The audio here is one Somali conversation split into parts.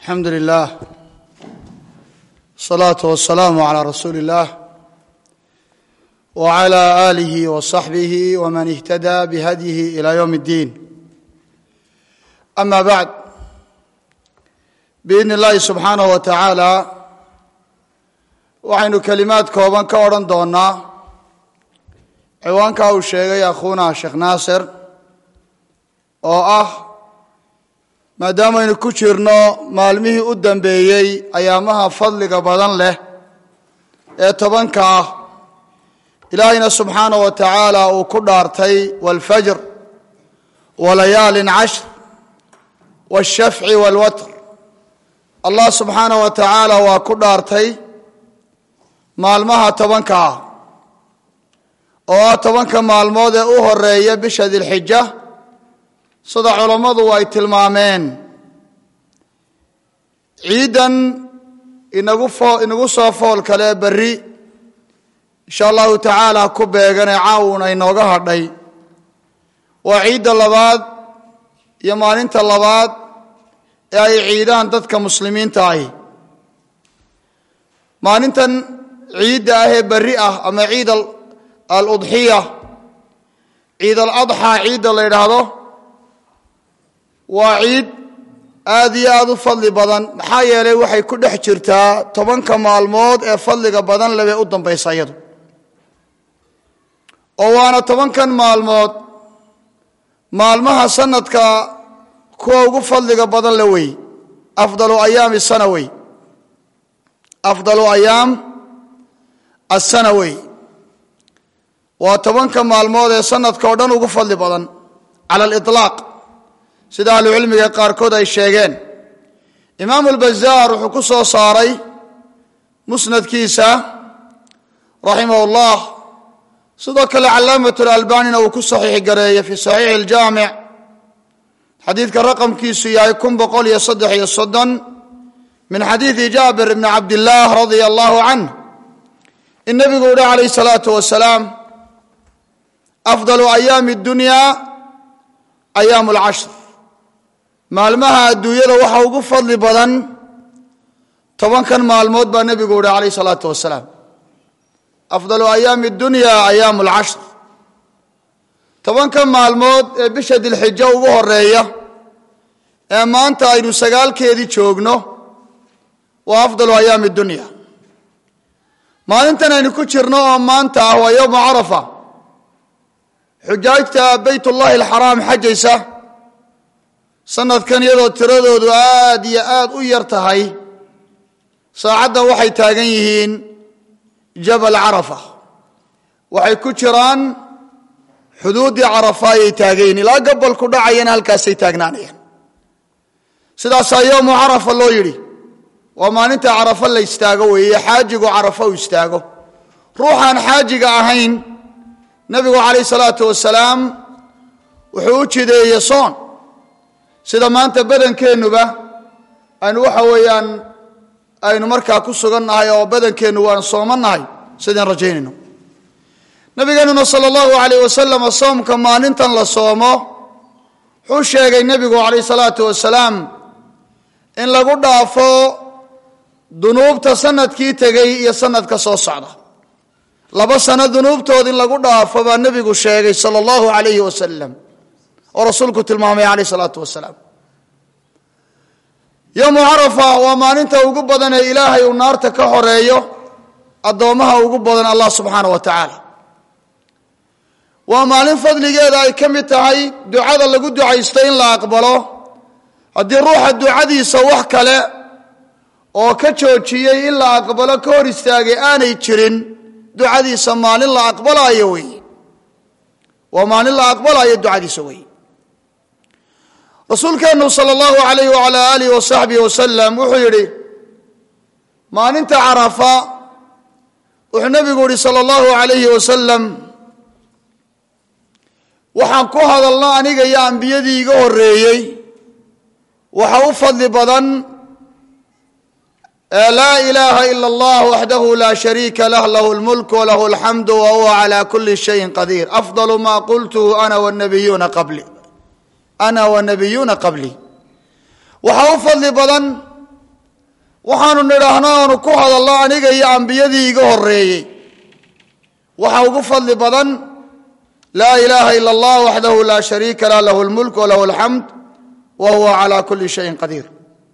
alxamdu lilah asalaatu wasalaamu calaa rasuuli اllah wclى aalihi waصaxbihi wman ihtadaa bihadyihi ilى ywm اddiin ama bacd biidni اllahi subxaanaه wa tacaala waxaynu kelimaad kooban ka odhan doonaa ciwaankaa uu sheegay akhuuna sheekh naasir oo ah maadaamaynu ku jirno maalmihii u dambeeyey ayaamaha fadliga badan leh ee tobanka ah ilaahayna subxaanaه wa tacaala uu ku dhaartay wاlfajr walayaalin cashr wاshafci wاlwatr allah subxaanaه wa tacaala waa ku dhaartay maalmaha tobanka ah oo ah tobanka maalmood ee u horeeya bisha dilxija sida culammadu ay tilmaameen ciidan inagu foo inagu soo fool kale berri insha allahu tacaala ku beeganee caawuna inooga hadhay waa ciidda labaad iyo maalinta labaad ee ay ciidaan dadka muslimiinta ahi maalintan ciidda ah ee berri ah ama ciid aludxiya ciid aladxaa ciidda la yidhaahdo waa ciid aada iyo aada u fadli badan maxaa yeelay waxay ku dhex jirtaa tobanka maalmood ee fadliga badan lebay u dambaysa iyadu oo waana tobankan maalmood maalmaha sanadka kuwa ugu fadliga badan le wey afdalu ayaami sana wey afdalu ayaam asana wey waa tobanka maalmood ee sanadka oo dhan ugu fadli badan cala aliطlaaq sida ahlucilmiga qaarkood ay sheegeen imaamu albazaar wuxuu ku soo saaray musnadkiisa raximah اllah sidoo kale calaamat lalbanina uu ku saxiix gareeyey fi saxiixi اljaamic xadiidka raqamkiisu yahay kun boqol iyo saddex iyo soddon min xadiidi jaabir bni cabdillaah radia allahu canh in nebigu uhi calayh salaatu wasalaam afdalu ayaami اdunya ayaam اlcashr maalmaha adduunyada waxa ugu fadli badan tobankan maalmood baa nebigu uhi calayh salaatu wasalaam afdalu ayaami dunya ayaam alcashr tobankan maalmood ee bisha dilxijo ugu horeeya ee maanta aynu sagaalkeedii joogno waa afdalu ayaami dunya maalintan aynu ku jirno oo maanta ah waa yowma carafa xujaajta bayt ullahi alxaraam xajaysa sanadkan iyadoo tiradoodu aada iyo aada u yar tahay saacaddan waxay taagan yihiin jabal carafa waxay ku jiraan xuduuddii carafa ayay taagayiin ilaa gabalku dhacayana halkaasay taagnaanayaan sidaasaa yowmu carafa loo yidhi waa maalinta carafa la istaago weeye xaajigu carafa uu istaago ruuxaan xaajiga ahayn nebigu calayh salaatu wasalaam wuxuu u jideeye soon sida maanta badankeennuba aynu waxa weeyaan aynu markaa ku sugan nahay oo badankeennu waan soomannahay sidaan rajaynayno nabigeenuna sala allahu alayh wasalam soomka maalintan la soomo wuxuu sheegay nebigu calayh salaatu wasalaam in lagu dhaafo dunuubta sanadkii tegey iyo sanadka soo socda laba sano dunuubtood in lagu dhaafo baa nebigu sheegay sala allahu alayhi wasalam oo rasuulku tilmaamay calayh salaatu wasalaam yowmu carafa waa maalinta ugu badan ee ilaahay uu naarta ka horeeyo addoommaha ugu badan allah subxaana wa tacaala waa maalin fadligeeda ay ka mid tahay ducada lagu ducaysto in la aqbalo haddii ruuxa ducadiisa wax kale oo ka joojiyey in la aqbalo ka hor istaagay aanay jirin ducadiisa maalin la aqbalaayo wey waa maalin la aqbalaayo ducadiisa wey rasuulkeennu sala allahu alayh wala alih wasaxbihi wasalam wuxuu yidhi maalinta carafa wuxuu nebigu yihi sala allahu alayhi wasalam waxaan ku hadalno aniga iyo ambiyadii iga horeeyey waxa u fadli badan laa ilaaha ila allah waxdahu laa shariika lah lahu lmulk walahu alxamdu wa huwa cala kuli shayin qadiir afdalu ma qultuhu ana wanabiyuuna qabli ana wanabiyuuna qablii waxaa u fadli badan waxaanu nidhaahno aanu ku hadalno aniga iyo ambiyadii iga horeeyey waxa ugu fadli badan laa ilaaha ila allah waxdahu laa shariika lah lahu lmulk walahu alxamd wa huwa calaa kulli shayin qadiir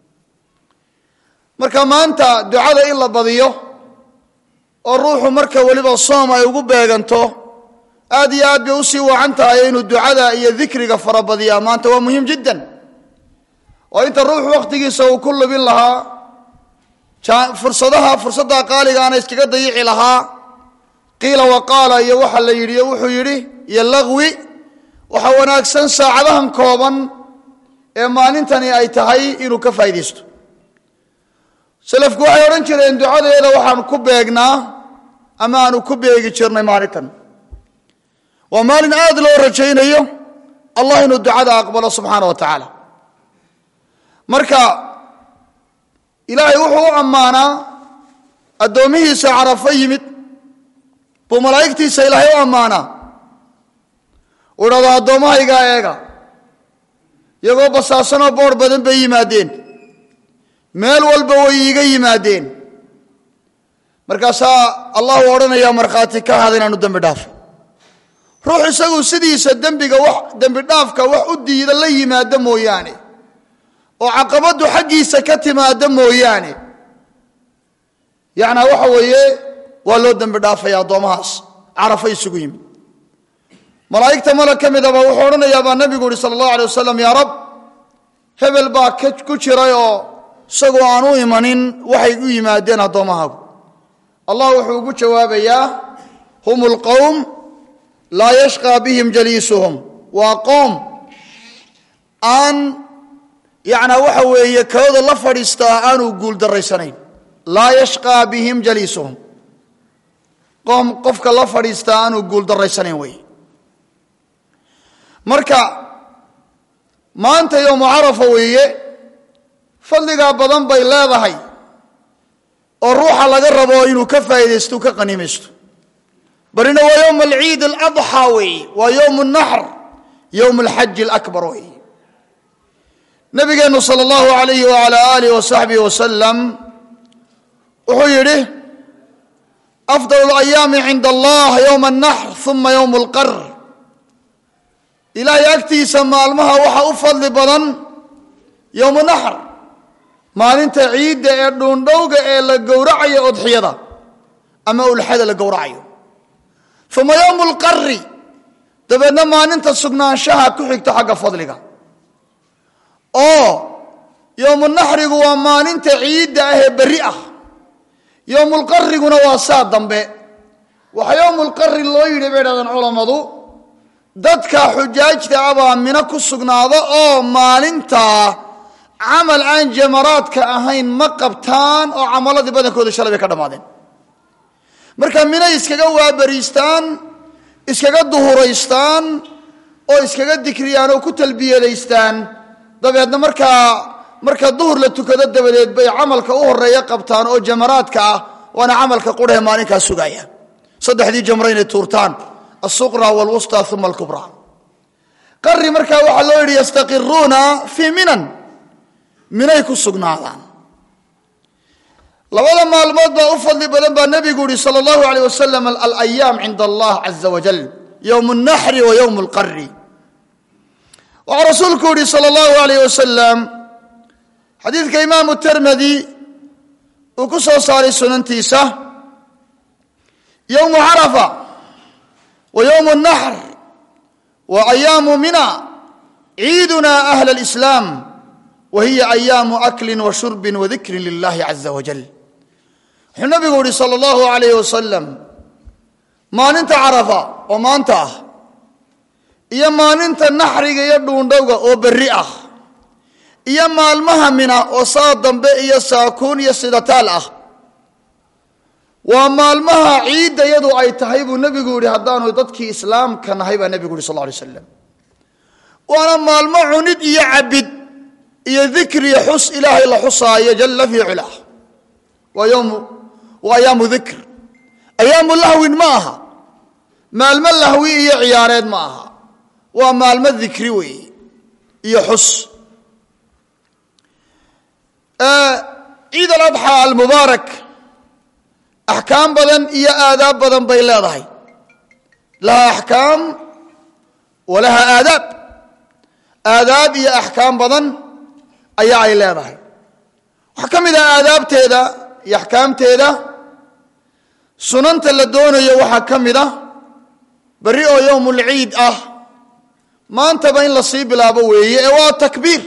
marka maanta ducada in la badiyo oo ruuxu marka weliba soom ay ugu beeganto aad iyo aad bay usii wacan tahay inuu ducada iyo dikriga farabadiyaa maanta waa muhiim jiddan oo inta ruuxu wakhtigiisa uu ku lubin lahaa fursadaha fursadda qaaligaana iskaga dayici lahaa qiila waqaala iyo waxa la yidhi wuxuu yidhi iyo lagwi waxa wanaagsan saacadahan kooban ee maalintani ay tahay inuu ka faa'iidaysto salafku waxay odhan jireen ducadeeda waxaan ku beegnaa ama aanu ku beegi jirnay maalintan waa maalin aad loo rajaynayo allah inuu ducada aqbalo subxaana wa tacaala marka ilaahay wuxuu u ammaanaa addoomihiisa carafo yimid buu malaa'igtiisa ilaahay u ammaanaa uu idhahdo addoommahaygaa eega iyagoo basaasanoo boor badan bay yimaadeen meel walba way iiga yimaadeen markaasaa allahu odhanayaa markhaati ka hada inaanu dembi dhaafo ruux isagu sidiisa dembiga wax dembi dhaafka wax u diida la yimaado mooyaane oo caqabaddu xaggiisa ka timaado mooyaane yacnaa waxa weeye waa loo dembi dhaafaya addoomahaas carafo isugu yimid malaa'igta malag ka midaba wuxuu odhanayaa baa nebigu yihi sala allahu alay wasalam yaa rab hebel baa ku jiray oo isagoo aan u imanin waxay u yimaadeen addoommahaagu allah wuxuu ugu jawaabayaa hum lqowm laa yashqaa bihim jaliisuhum waa qoom aan yacnaa waxa weeye kalooda la fadhiistaa aanu guul daraysanayn laa yashqaa bihim jaliisuhum qoom qofka la fadhiistaa aanu guul daraysanayn wey marka maanta yowmu carafa weeye fadligaa badan bay leedahay oo ruuxa laga rabo inuu ka faa'iidaysto u ka qaniimaysto barina waa yowm alciid aladxaa weeye waa yowm alnaxr yowm alxaji alakbar weeye nabigeennu sala allahu alayhi wala alih wasaxbihi wasalam wuxuu yidhi afdal alayaami cinda allah yowma alnaxr uma yowm alqar ilaahay agtiisa maalmaha waxa u fadli badan yowmu naxr maalinta ciidda ee dhuundhowga ee la gowracayo odxiyada ama ulxada la gowracayo uma yowmu lqari dabeedna maalinta sugnaanshaha ku xigto xagga fadliga oo yowmu naxrigu waa maalinta ciidda ah ee berri ah yowmulqariguna waa saa dambe waxa yowmulqari loo yidhi bay dhahdeen culammadu dadka xujaajta abaa mino ku sugnaado oo maalintaa camal aan jamaraadka ahayn ma qabtaan oo camaladii badankooda shalay bay ka dhammaadeen marka minay iskaga waabariistaan iskaga duhuraystaan oo iskaga dikriyaan oo ku talbiyadaystaan dabeedna markaa marka duhur la tukado dabadeed bay camalka u horeeya qabtaan oo jamaraadka ah waana camalka qurhe maalinkaa sugaya saddexdii jamro inay tuurtaan asuqra wlwusta uma alkubra qari markaa waxaa loo yidhi yastaqiruuna fii minan minay ku sugnaadaan labada maalmood baa u fadli badan baa nebigu yihi sal allahu aleyh wasalam alayaam cinda allah caza wajal yowm اnaxri wa yowm اlqari waxaa rasuulku yihi sal allahu alayh wasalam xadiidka imaamu termedi uu ku soo saaray sunantiisa yowmu carafa wa yowm اnaxr wa ayaamu mina ciiduna ahla اlislaam wa hiya ayaamu akli wa shurbi wa dikri lilahi caza wajal wuxuu nabigu yihi sal allahu alayh wasalam maalinta carafa oo maanta ah iyo maalinta naxriga iyo dhuundhowga oo berri ah iyo maalmaha mina oo saa dambe iyo saakuun iyo sidataal ah waa maalmaha ciidda yadu ay tahay buu nebigu yihi haddaanu dadkii islaamka nahay baa nebigu yihi sal lla alay slam waana maalmo cunid iyo cabid iyo dikriyo xus ilaahay la xusaayo jalla fii culah waa yowmu waa ayaamu dikr ayaamu lahwin ma aha maalmo lahwi iyo ciyaareed ma aha waa maalmo dikri weeye iyo xus ciid aladxaa almubaarak axkaam badan iyo aadaab badan bay leedahay laha axkaam wa laha aadaab aadaab iyo axkaam badan ayaa ay leedahay waxaa ka mid ah aadaabteeda iyo axkaamteeda sunanta la doonayo waxaa ka mid ah berri oo yowmulciid ah maantaba in la sii bilaabo weeye ee waa takbiir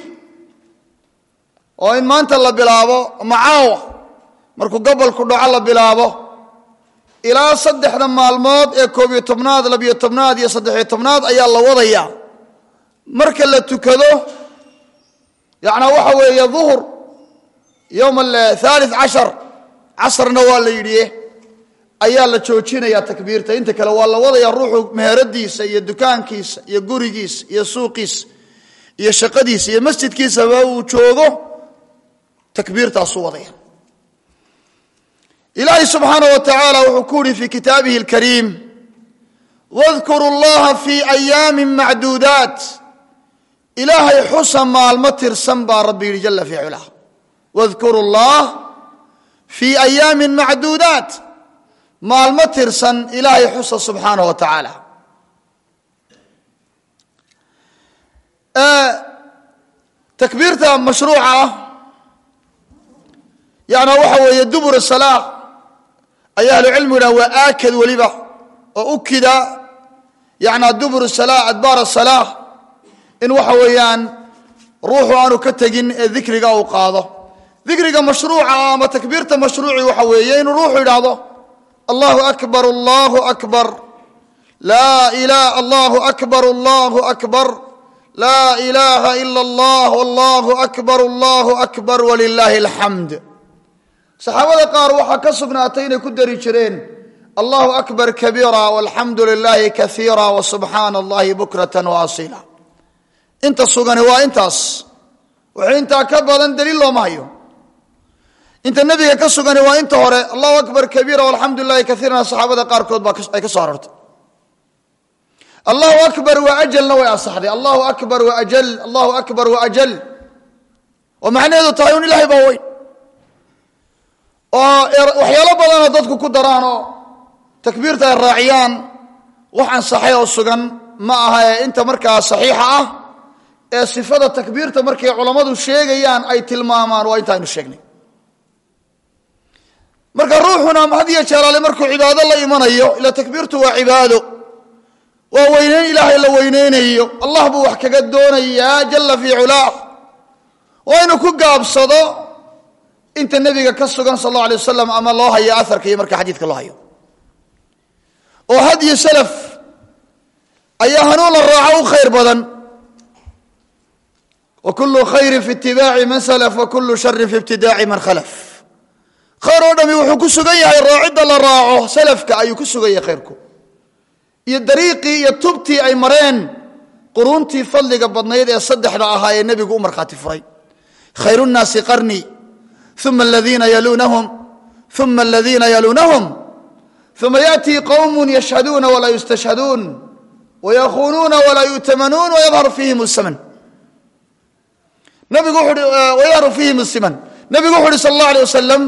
oo in maanta la bilaabo macaawa markuu gobolku dhaco la bilaabo ilaa saddexda maalmood ee koob iyo tobnaad labiyo tobnaad iyo saddexiyo tobnaad ayaa la wadayaa marka la tukado yacnaa waxa weeye duhur yowm athalith cashar casarna waa la yidhi ayaa la joojinayaa takbiirta inta kale waa la wadayaa ruuxu meheradiisa iyo dukaankiisa iyo gurigiisa iyo suuqiisa iyo shaqadiisa iyo masjidkiisaba uu joogo takbiirtaasuu wadaya ilaahay subxaana wa tacaala wuxuu ku uhi fi kitaabihi اlkariim wadkuru llaha fi ayaami macduudaat ilaahay xusa maalmo tirsan baa rabbi yidhi jala fi culah wadkuru llah fii ayaami macduudaat maalmo tirsan ilaahay xusa subxaana wa tacaala takbiirta mashruuca ah yana waxa weeye dubur salaa ayaa ahlucilmigu yidhaha waa aakad weliba oo ukida yana dubur salaa adbaar salaa in waxa weeyaan ruuxu aanu ka tegin ee dikriga uu qaado dikriga mashruuca ama takbiirta mashruuci waxa weeye inuu ruuxu yidhaahdo allahu akbar allahu akbar laa ila allahu akbar allahu akbar laa ilaha ila allah allahu akbar allahu akbar walilaahi alxamd saxaabada qaar waxaa ka sugnaatay inay ku dari jireen allahu akbar kabiira walxamdu lilahi kaiira wasubxaana allahi bukratan waasila inta sugani waa intaas wuxuu intaa ka badan daliil looma hayo inta nebiga ka sugani waa inta hore allahu akbar kabiira walxamdu lilahi kaiirana saxaabada qaarkood baa ay ka soo arortay allahu akbar wa ajalna way asaxday allahu akbar wa ajal allahu akbar wa ajal oo macnaheedu tahay un ilahay baa weyn oo waxyaalo badanoo dadku ku daraan oo takbiirta ay raaciyaan wax ansaxay oo sugan ma aha ee inta markaa saxiixa ah ee sifada takbiirta markay culammadu sheegayaan ay tilmaamaan waa inta aynu sheegnay marka ruuxuna had iyo jeeraale markuu cibaado la imanayo ila takbiirtu waa cibaado waa weyneyn ilaahay la weyneynayo allah buu wax kaga doonayaa jalla fii culaah waa inuu ku gaabsado inta nebiga ka sugan sal alla alay wasalam ama loo hayo aharka iyo marka xadiidka loo hayo oo hadyi salaf ayaa hanuun la raaco u khayr badan wa kullu khayrin fi itibaaci man salaf wa kullu sharin fi ibtidaaci man khalaf khayr oo dhami wuxuu ku sugan yahay raacidda la raaco salafka ayuu ku sugan yahay khayrku iyo dariiqii iyo tubtii ay mareen quruuntii fadliga badnayd ee saddexda ahaa ee nebigu u markhaati furay khayru nnaasi qarnii uma aladiina yaluunahum uma aladiina yaluunahum uma yaأtii qowm yashhaduuna walaa yustashhaduun wayakuunuuna walaa yu'tamanuun wayadharu fiihim الsamn nabigu wuxu uhi wayadharu fiihim الsiman nabigu wuxu uhi sal اllah alيه wasalam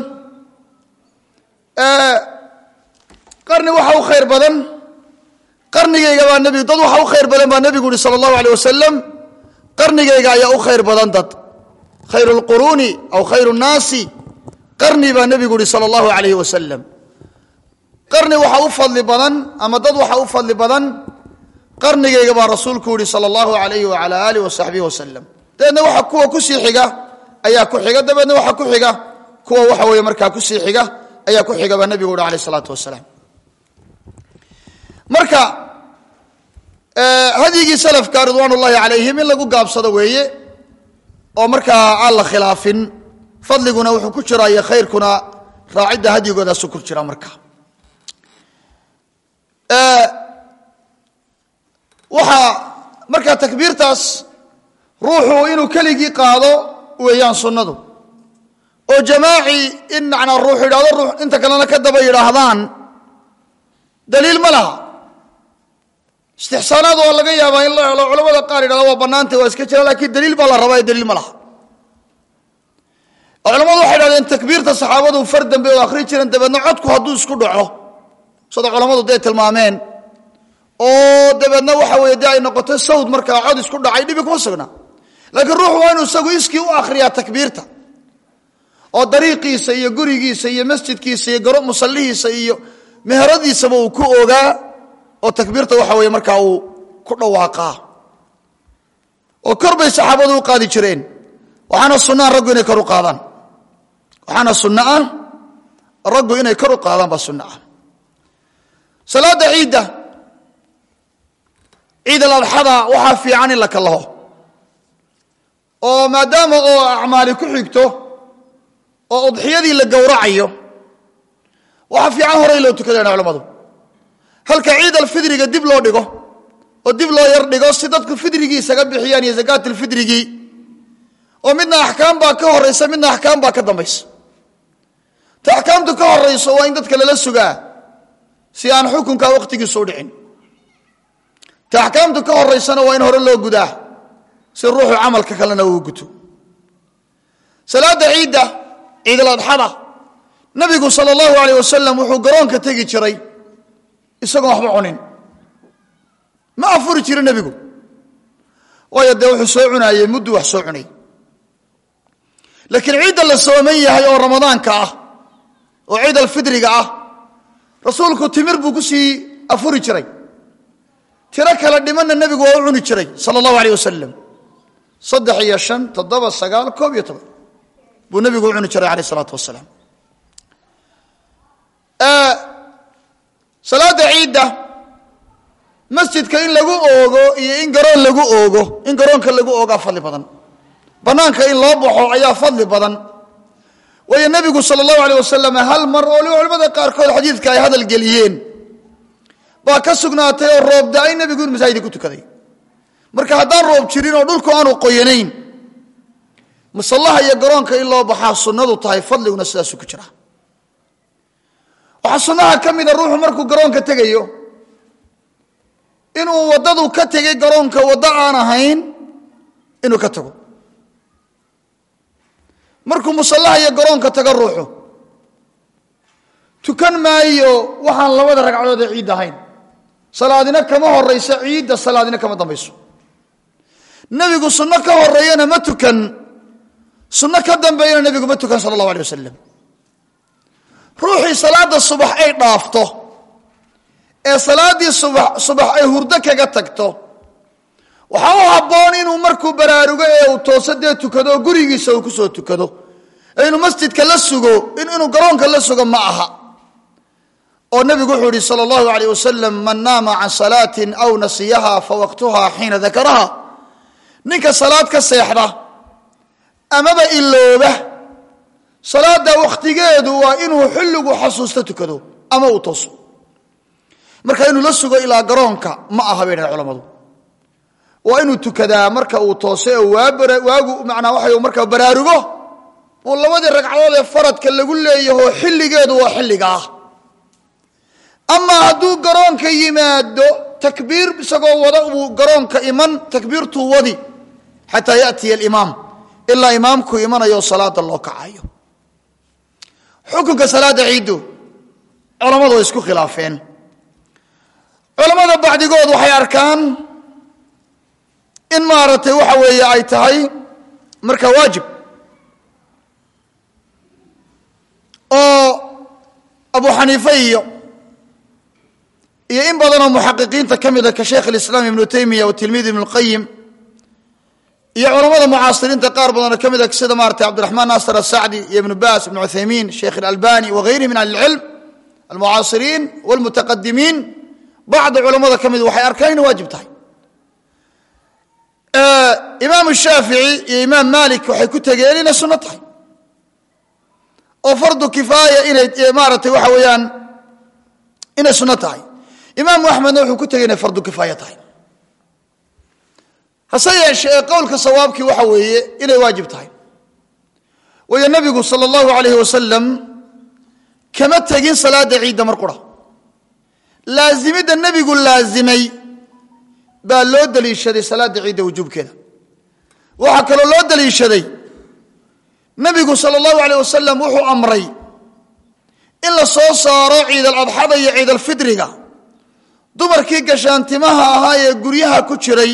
qarni waxa u khayr badan qarnigayga baa nebigu dad waxa u khayr badan baa nebigu uhi sala allahu aleyh wasalam qarnigayga ayaa u khayr badan dad khayru lquruuni aw khayru nnaasi qarni baa nebigu uhi sala allahu alayh wasalam qarni waxa u fadli badan ama dad waxa u fadli badan qarnigayga baa rasuulku yihi sala allahu alayhi wala alih wasaxbihi wasalam dabeedna waxa kuwa kusii xiga ayaa ku xiga dabeedna waxa ku xiga kuwa waxa weeye markaa kusii xiga ayaa ku xiga baa nebigu uhi alayh isalaatu wasalaam marka hadyigii salafka ridwaan ullahi calayhim in lagu gaabsado weeye oo markaa aan la khilaafin fadliguna wuxuu ku jiraa iyo khayrkuna raacidda hadyigoodaasuu ku jira marka waxaa markaa takbiirtaas ruuxu inuu keligii qaado weeyaan sunnadu oo jamaaci in macnaa ruux yidhahdo ruux inta kalena ka daba yidhaahdaan daliil ma laha istixsaanaad waa laga yaabaa in la helo culamada qaar yidhahda waa bannaantay waa iska jira lakiin daliil baa la rabaa ee daliil ma laha oo culamadu waxay dhahdeen takbiirta saxaabadu far dambe oo akhri jireen dabeedna codku hadduu isku dhaco sida culammadu dee tilmaameen oo dabeedna waxa weeye dee ay noqoto sawd markaa cod isku dhacay dhibi kuma sugnaa laakiin ruuxu waa inuu isagu iskii u akhriyaa takbiirta oo dariiqiisa iyo gurigiisa iyo masjidkiisa iyo garo musallihiisa iyo meheradiisaba uu ku ogaa oo takbiirta waxa weeye markaa uu ku dhawaaqaa oo kor bay saxaabadu u qaadi jireen waxaana sunnaah raggu inay kor u qaadaan waxaana sunno ah raggu inay kor u qaadaan baa sunno ah salaada ciidda ciid aladxada waxaa fiican in la kalaho oo maadaama oo acmaali ku xigto oo udxiyadii la gowracayo waxaa fiican horey loo tukadayna culamadu halka ciid alfidriga dib loo dhigo oo dib loo yar dhigo si dadku fidrigii isaga bixiyaan iyo zakaatlfidrigii oo midna axkaam baa ka horaysa midna axkaam baa ka dambaysa ta axkaamtu ka horayso waa in dadka lala sugaa si aan xukunka wakhtigiisu u dhicin ta axkaamtu ka horaysana waa in hore loo gudaa si ruuxu camalka kalena uu guto salaada ciidda ciidaladxada nabigu sal allahu alayh wasalam wuxuu garoonka tegi jiray isagoon waxba cunin ma afuri jiro nebigu waayo dee wuxuu soo cunaayey muddu wax soo cunay laakiin ciidda la sooman yahay oo ramadaanka ah oo ciid alfidriga ah rasuulku timir buu ku sii afuri jiray tiro kale dhimanna nebigu waa u cuni jiray sala allahu alayh wasalam saddex iyo shan toddoba sagaal koob iyo toban buu nebigu u cuni jiray alayh isalaatu wasalaam salaada ciidda masjidka in lagu oogo iyo in garoon lagu oogo in garoonka lagu oogaa fadli badan banaanka in loo baxo ayaa fadli badan waayo nebigu sala allahu aleyh wasalam hal mar oo culamada qaarkood xadiidka ay hadal geliyeen baa ka sugnaatay oo roob da-ay nebigu in masaajidka ku tukaday marka haddaan roob jirin oo dhulku aanu qoyanayn masallaha iyo garoonka in loo baxaa sunnadu tahay fadliguna sidaasu ku jira waxaa sunnaha ka mida ruuxu markuu garoonka tegayo inuu waddadu ka tegay garoonka waddo aan ahayn inuu ka tago markuu musallaha iyo garoonka tago ruuxu tukan maayo waxaan labada ragcadood ee ciid ahayn salaadina kama horayso ciidda salaadina kama dambayso nebigu sunno ka horeeyana ma tukan sunno ka dambeeyana nebigu ma tukan sala allahu alay wasalam ruuxii salaada subax ay dhaafto ee salaaddii subax subax ay hurdo kaga tagto waxaa u habboon inuu markuu baraarugo ee uu tooso dee tukado oo gurigiisa uu kusoo tukado ee inuu masjidka la sugo inuu garoonka la sugo ma aha oo nebigu wuxuu yihi sala allahu alayh wasalam man naama can salaatin aw nasiyaha fawaqtuha xiina dakaraha ninka salaad ka seexda amaba ilooba salaada wakhtigeedu waa inuu xilligu xasuusto tukado ama uu tooso marka inuu la sugo ilaa garoonka ma aha bay dhahen culamadu waa inuu tukadaa marka uu toose oo waagu manaa waxa markaa baraarugo uu labadii ragcadood ee faradka lagu leeyaho xilligeedu waa xilliga ah amaa hadduu garoonka yimaado takbiir isagoo wada uu garoonka iman takbiirtuu wadi xataa yatiya alimaam ilaa imaamku imanayo salaada loo kacayo xukunka salaada ciiddu culammadu way isku khilaafeen culammada bacdigood waxay arkaan in maaragtay waxa weeye ay tahay marka waajib oo abu xaniife iyo iyo in badanoo muxaqiqiinta ka mida ka sheekh alislaam ibnu taymiya watilmiid ibnu lqayim iyo culamada mucaasiriinta qaar badanoo ka mida sida maratay cabdiraxmaan naasir asacdi iyo ibnu baas ibnu cuthaymiin sheekh ilalbani wagayrihi min ahli ilcilm almucaasiriin walmutaqadimiin bacdi culamada ka mid waxay arkaan inay waajib tahay imaam shaafici iyo imaam malik waxay ku tegeen inay sunno tahay oo fardu kifaaya inay maaratay waxa weeyaan inay sunno tahay imaamu axmedna wuxuu ku tegey inay fardu kifaaya tahay hase yeeshee qowlka sawaabkii waxa weeye inay waajib tahay waayo nabigu sala allahu alayhi wasalam kama tegin salaada ciidda mar qura laazimidda nebigu laazimay baa loo daliishaday salaada ciidda wujuubkeeda waxaa kaloo loo daliishaday nabigu sala allahu aleyh wasalam wuxuu amray in la soo saaro ciid aladxada iyo ciid alfidriga dumarkii gashaantimaha ahaa ee guryaha ku jiray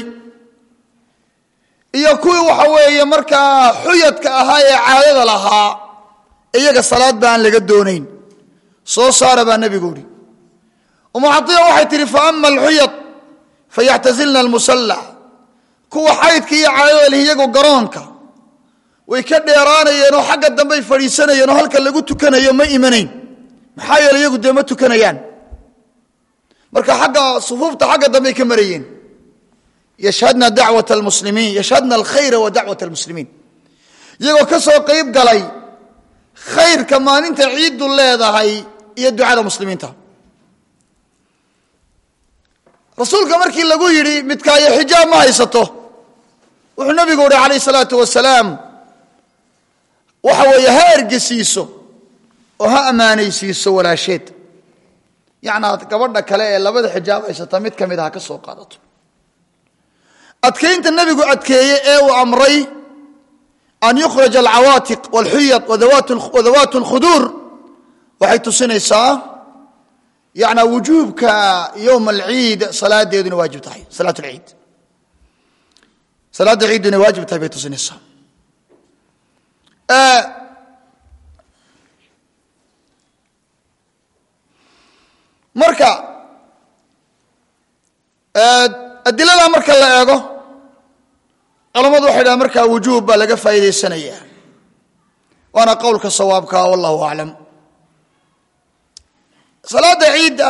iyo kuwii waxa weeye markaa xuyadka ahaa ee caadada lahaa iyaga salaad ba aan laga doonayn soo saara baa nebigu ihi umu cadiya waxay tihi fa ama alxuyad fayaxtasilna almusalla kuwa xaydka iyo caadada leh iyagu garoonka way ka dheeraanayeen oo xagga dambey fadhiisanayeen oo halka lagu tukanayo ma imanayn maxaa yeele iyagu dee ma tukanayaan marka agga sufuufta xagga dambey ka marayeen yashhadna dacwat almuslimiin yashhadna alkhayra wa dacwat almuslimiin iyagoo ka soo qayb galay khayrka maalinta ciiddu leedahay iyo ducada muslimiinta rasuulka markii lagu yidhi midkaayo xijaab ma haysato wuxuu nabigu uhi calayh salaatu wasalaam waxa weeye ha ergesiiso oo ha ammaanaysiiso walaasheed yacnaa gabadha kale ee labada xijaab haysata mid ka mid a ha ka soo qaadato adkaynta nebigu adkeeye ee uu amray an yukhraj alcawaatiq walxuyad wadawaat اlkhuduur waxay tusinaysaa yana wujuubka yowm alciid salaadeedu inay waajib tahay salaat lciid salaadda ciiddu inay waajib tahay bay tusinaysaa marka adilada marka la eego culammadu waxay dhahan markaa wujuub baa laga faa'iidaysanaya waana qowlka sawaabkaa wallahu aclam salaadda ciidda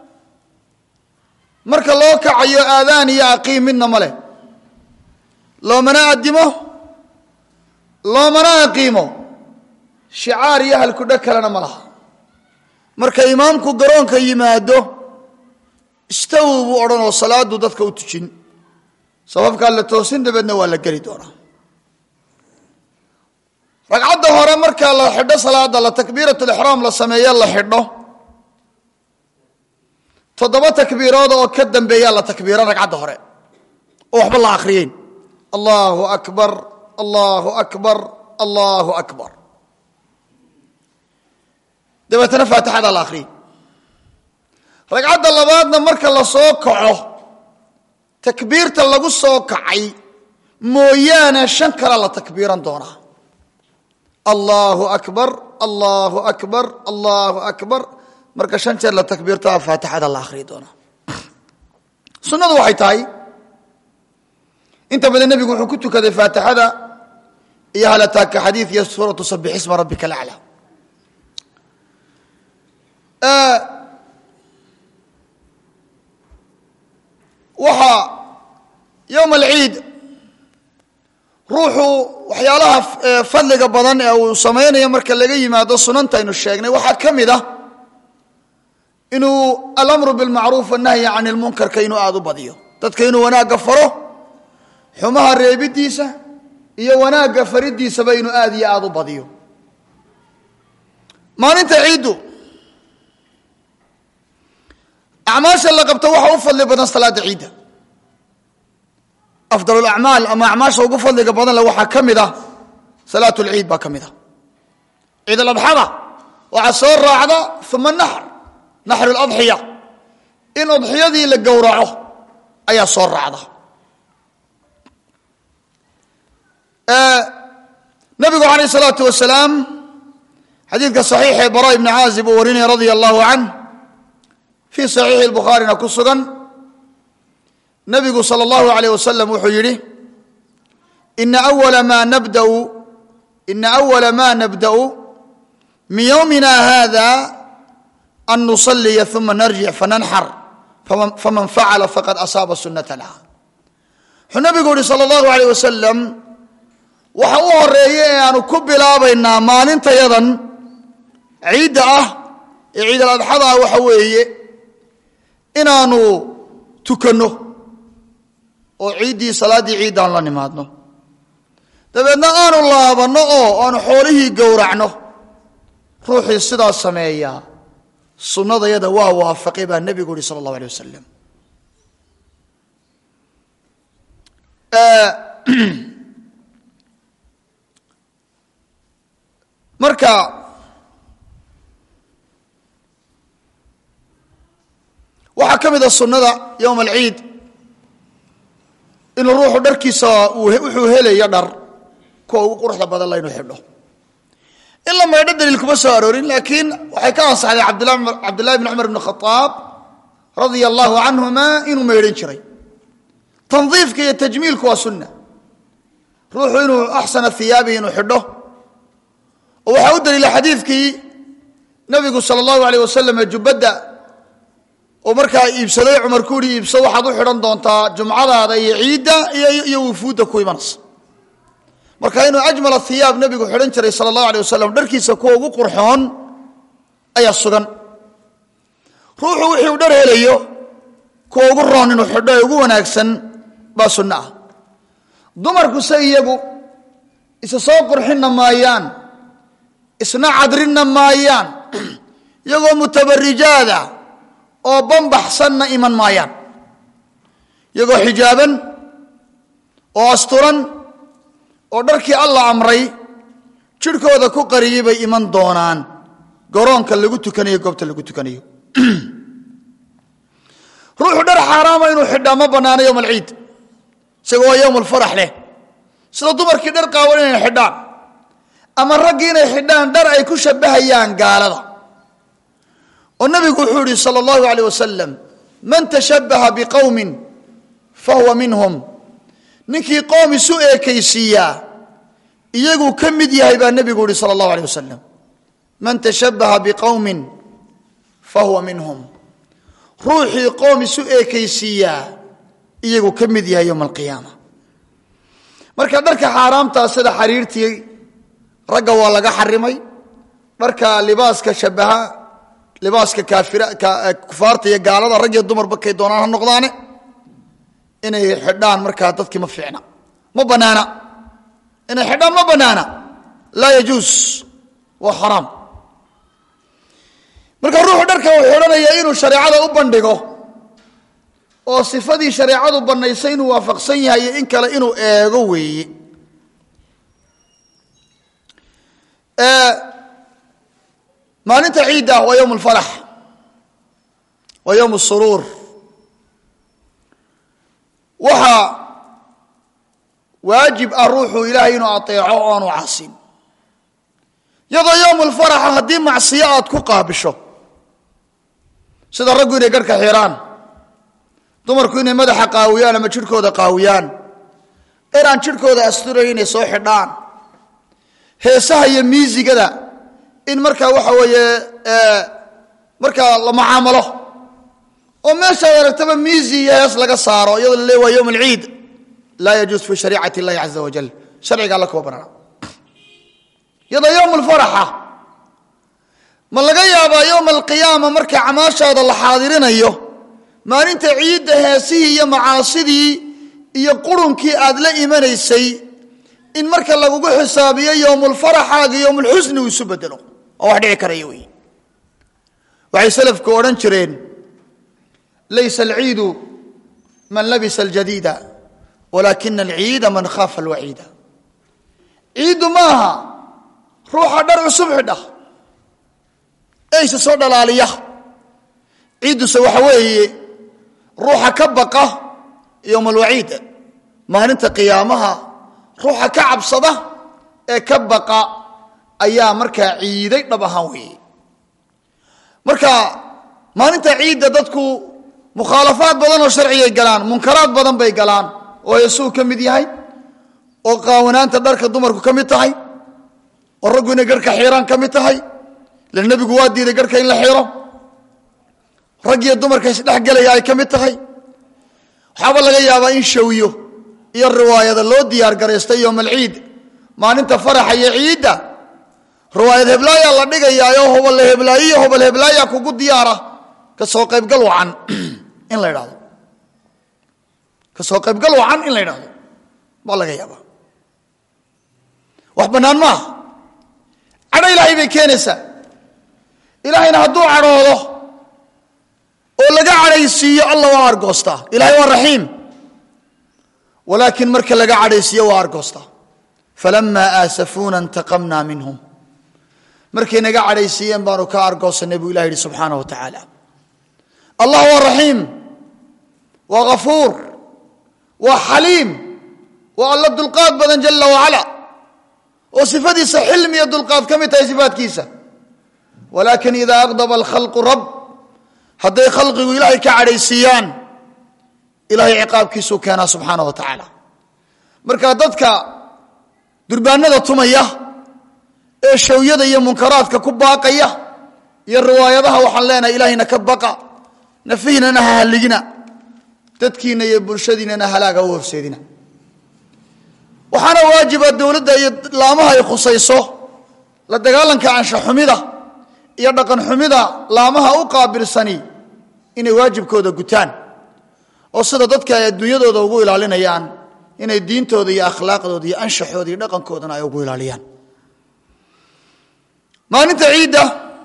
marka loo kacayo aadaan iyo aqiim midna ma leh loomana addimo loomana aqiimo shicaar iyo halkudho kalena ma laha marka imaamku garoonka yimaado istaw buu odhan oo salaadu dadka u tujin sababkaa la toosin dabeedna waa la geli doonaa ragcadda hore marka la xidho salaada la takbiirat lixraam la sameeyo la xidho toddoba takbiirood oo ka dambeeyaa la takbiiro ragcadda hore oo waxba la akhriyeyn allahu akbar allahu akbar allahu akbar dabeetana faatixada la akhriyey ragcadda labaadna marka la soo kaco takbiirta lagu soo kacay mooyaane shan kale la takbiiran doonaa allahu akbar allahu akbar allahu akbar marka shan jeer la takbiirtaa faatixada la akhriyi doonaa sunnadu waxay tahay inta badan nebigu wuxuu ku tukaday faatixada iyo halataaka xadiid iyo suuratu sabix isma rabbika alaclaa waxaa yowm alciid ruuxu waxyaalaha fadliga badan ee uu samaynayo marka laga yimaado sunanta aynu sheegnay waxaa ka mid ah inuu alamru bilmacruuf annahyi can ilmunkarka inuu aada u badiyo dadka inuu wanaagga faro xumaha reebidiisa iyo wanaagga faridiisaba inuu aada iyo aada u badiyo maalinta ciiddu acmaasha la qabto waxa u fadli badan salaada ciidda afdal acmaal ama acmaasha ugu fadliga badan le waxaa ka mid ah salaat lciid baa ka mid ah ciid aladxada waxaa soo raacda uma naxr naxru ladxiya in udxiyadii la gowraco ayaa soo raacda nabigu alayh salaatu wasalaam xadiidka saxiix ee bara ibni caazib uu warinaya radia allahu canh fii saxiixi bukhaarina ku sugan nabigu sal اllahu alayh wasalam wuxuu yidhi ina awala ma nabdau ina awala ma nabda'u min yowmina hada an nusaliya uma narjic fananxar faman facala faqad asaaba sunatana wuxuu nabigu yihi sal اllahu alayh wasalam waxa u horeeya ee aanu ku bilaabaynaa maalintayadan ciidda ah ee ciid aladxada ah waxa weeye inaanu tukanno oo ciiddii salaaddii ciiddaan la nimaadno dabeedna aanu laabanno oo aanu xoolihii gowracno ruuxii sidaas sameeyaa sunnadayada waa waafaqay baa nebigu yihi sala allahu alay wasalam marka waxaa ka mid a sunnada yowma alciid inuu ruuxu dharkiisa wuxuu helayo dhar kuwa ugu quruxda badan la inuu xidho in la maydho daliil kuma soo aroorin laakiin waxay ka ansaxday cabdillahi bn cumar bn khaaab radia allahu canhuma inuu maydhan jiray tandiifka iyo tajmiilku waa sunna ruuxu inuu axsana hiyaabihi inuu xidho oo waxaa u daliila xadiidkii nabigu sala allahu aleyh wasalam jubbadda oo markaa iibsaday cumar ku uhi iibso waxaad u xidhan doontaa jumcadaada iyo ciidda iyo wufuudda ku imanaysa marka inuu ajmal hiyaab nabigu xidhan jiray sala allahu alay wasalam dharkiisa kuwa ugu qurxoon ayaa sugan ruuxu wixii uu dhar helayo kuwa ugu roon inuu xidho ee ugu wanaagsan baa sunno ah dumarku se iyagu isa soo qurxinna maayaan isna cadrinna maayaan iyagoo mutabarijaada oo bambaxsanna iman maayaan iyagoo xijaaban oo asturan oo dharkii alla amray jidhkooda ku qariyey bay iman doonaan garoonka lagu tukanayo goobta lagu tukanayo ruuxu dhar xaaraama inuu xidhaa ma bannaano yowm alciid isaga waa yowm alfarax leh sida dumarkii dhar qaawan inay xidhaan ama raggii inay xidhaan dhar ay ku shabbahayaan gaalada oo nabigu wuxuu yihi sala allahu aleyh wasalam man tashabbaha biqowmin fahuwa minhum ninkii qoom isu eekaysiiyaa iyaguu ka mid yahay baa nebigu yihi sala allahu aleyh wasalam man tashabbaha biqowmin fahuwa minhum ruuxii qoom isu eekaysiiyaa iyaguu ka mid yahay yowma alqiyaama marka dharka xaaraamtaa sida xariirtii ragga waa laga xarimay dharka libaaska shabaha libaaska kufaarta iyo gaalada rag iyo dumarba kay doonaan ha noqdaane inay xidhaan markaa dadkii ma fiicna ma banaana inay xidhaan ma banaana laa yajuus waa xaraam marka ruuxu dharka uu xidhanaya inuu shareecada u bandhigo oo sifadii shareecadu banaysay inuu waafaqsan yahay iyo in kale inuu eego weeye maalinta ciidda waa yowm alfalax waa yowm suruur waxaa waajib ah ruuxu ilaahay inuu ateeco oo aanu casin iyadoo yowm alfaraxa haddii macsiyo aad ku qaabisho sida raggu inay garhka xiraan dumarku inay madaxa qaawiyaan ama jidhkooda qaawiyaan inaan jidhkooda asturayn inay soo xidhaan heesaha iyo miisigada in markaa waxa weeye markaa la mucaamalo oo meeshaad aragtaba miisi iyo hees laga saaro iyadoo la leey waa yowm alciid laa yajuus fi shariicati illahi caza wajal sharciga alla kuwa banaana iyadoo yowm alfaraxa ma laga yaabaa yowma alqiyaama marka camaashaada la xaadirinayo maalinta ciidda heesihii iyo macaasidii iyo qurunkii aad la imanaysay in marka lagugu xisaabiyo yowmulfaraxaaga yowmulxusni uu isu bedelo oo wax dhici karaya wey waxay salafku odhan jireen laysa alciidu man labisa aljadiida walaakina alciida man khaafa alwaciida ciiddu ma aha ruuxa dhar cusub xidha eyse soo dhalaaliya ciidduse waxa weeye ruuxa ka baqa yowma alwaciid maalinta qiyaamaha ruuxa ka cabsada ee ka baqa ayaa markaa ciiday dhab ahaan weeye marka maalinta ciidda dadku mukhaalafaad badan oo sharcigay galaan munkaraad badan bay galaan oo heesuu ka mid yahay oo qaawanaanta dharka dumarku ka mid tahay oo raggu inay garhka xiiraan ka mid tahay ila nebigu waa diiday garhka in la xiro rag iyo dumarka isdhexgelaya ay ka mid tahay waxaaba laga yaabaa in shawiyo iyo riwaayada loo diyaar garaystay yowmalciid maalinta faraxa iyo ciidda riwaayad heblaayaa la dhigayaayoo hobal heblaayiyo hobal heblaayaa kugu diyaara ka soo qaybgal wacan in la idhahdo ka soo qaybgal wacan in la idhahdo baa laga yaabaa wax bannaan maaha cadho ilaahay bay keenaysaa ilaahayna hadduu cadhoodo oo laga cadhaysiiyo alla waa argoostaa ilahay waa raxiim walaakiin marka laga cadhaysiiyo waa argoostaa falamaa aasafuuna intaqamnaa minhum markay naga cadhaysiiyeen baanu ka argoosanay buu ilah yidhi subxaana wa tacaala allah waa raxiim waa ghafuur waa xaliim waa alla dulqaad badan jala wacala oo sifadiisa xilmi iyo dulqaad ka mid tahay sifaadkiisa walaakin idaa aqdaba alkhalqu rab hadday khalqigu ilaahay ka cadhaysiiyaan ilahay ciqaabkiisuu keenaa subxaana wa tacaala marka dadka durbaanada tumaya ee shawyada iyo munkaraadka ku baaqaya iyo riwaayadaha waxaan leenahay ilaahayna ka baqa nafihiinana ha halligina dadkiina iyo bulshadiinana halaaga u horseedina waxaana waajiba dowladda iyo laamaha ay khusayso la dagaalanka anshaxumida iyo dhaqan xumida laamaha u qaabilsani inay waajibkooda gutaan oo sida dadka ay adduunyadooda ugu ilaalinayaan inay diintooda iyo akhlaaqdooda iyo anshaxooda iyo dhaqankoodana ay ugu ilaaliyaan maalinta ciidda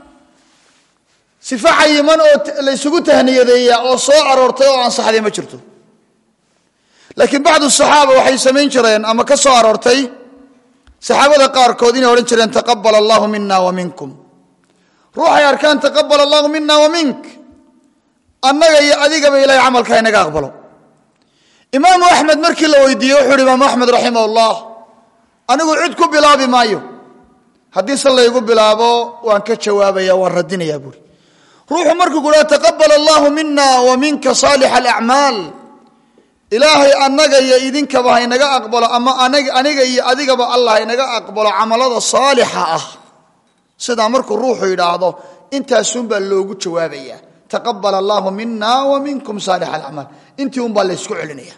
sifa cayiman oo la ysugu tahniyadeeya oo soo aroortay oo ansaxday ma jirto laakiin bacdu saxaaba waxay samayn jireen ama ka soo aroortay saxaabada qaarkood inay odhan jireen taqabal allahu mina wa minkum ruuxay arkaan taqabal allahu mina wa mink annaga iyo adigaba ilahay camalka inaga aqbalo imaamu axmed markii la weydiiyey wuxuu uhi imaamu axmed raximah ullah anigu cid ku bilaabi maayo haddii se laygu bilaabo waan ka jawaabaya waan radinayaa buuri ruuxu markuu ku dhaha taqabal allahu mina wa minka saalix alacmaal ilaahay annaga iyo idinkaba haynaga aqbalo ama aniga iyo adigaba allah haynaga aqbalo camalada saalixa ah sidaa markuu ruuxu yidhaahdo intaasunbaa loogu jawaabaya taqabal allahu mina wa minkum saalix alacmaal intii un baa laysku celinaya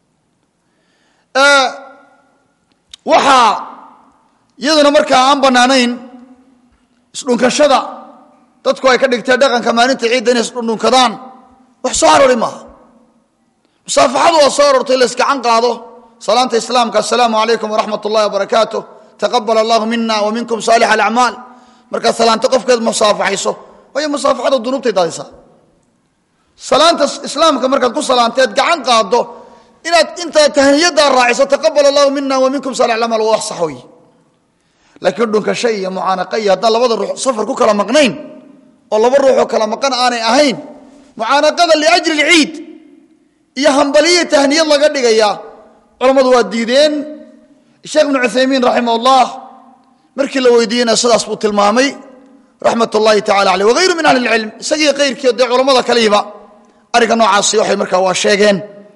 waxaa iyaduna markaa aan bannaanayn isdhunkashada dadku ay ka dhigtee dhaqanka maalinta ciidda inay isdhundhunkadaan wax soo aroori maaha musaafaxadu waa soo aroortay la iskacan qaado salaanta islaamka assalaamu calaykum waraxmat ullahi wabarakaatu taqabal allahu mina wa minkum saalix alacmaal markaad salaanto qofkeed musaafaxayso waayo musaafaxada dunuubtay daadisaa salaanta islaamka markaad ku salaanteed gacan qaado inaad intaad tahniyadaa raaciso taqabal allahu mina wa minkum saalix alacmaal waa wax sax wey laakiin dhunkasho iyo mucaanaqa iyo haddaan labada ruux safar ku kala maqnayn oo laba ruuxoo kala maqan aanay ahayn mucaanaqada liajli lciid iyo hambaliyo tahniyad laga dhigaya culammadu waa diideen sheekh ibnu cuthaymiin raximah ullah markii la weydiiyeyna sidaas buu tilmaamay raxmat ullahi tacala aleyh wagayru min ahli lcilm isagii kayrkii dee culammada kalihiba arrinka noocaasi waxay markaa waa sheegeen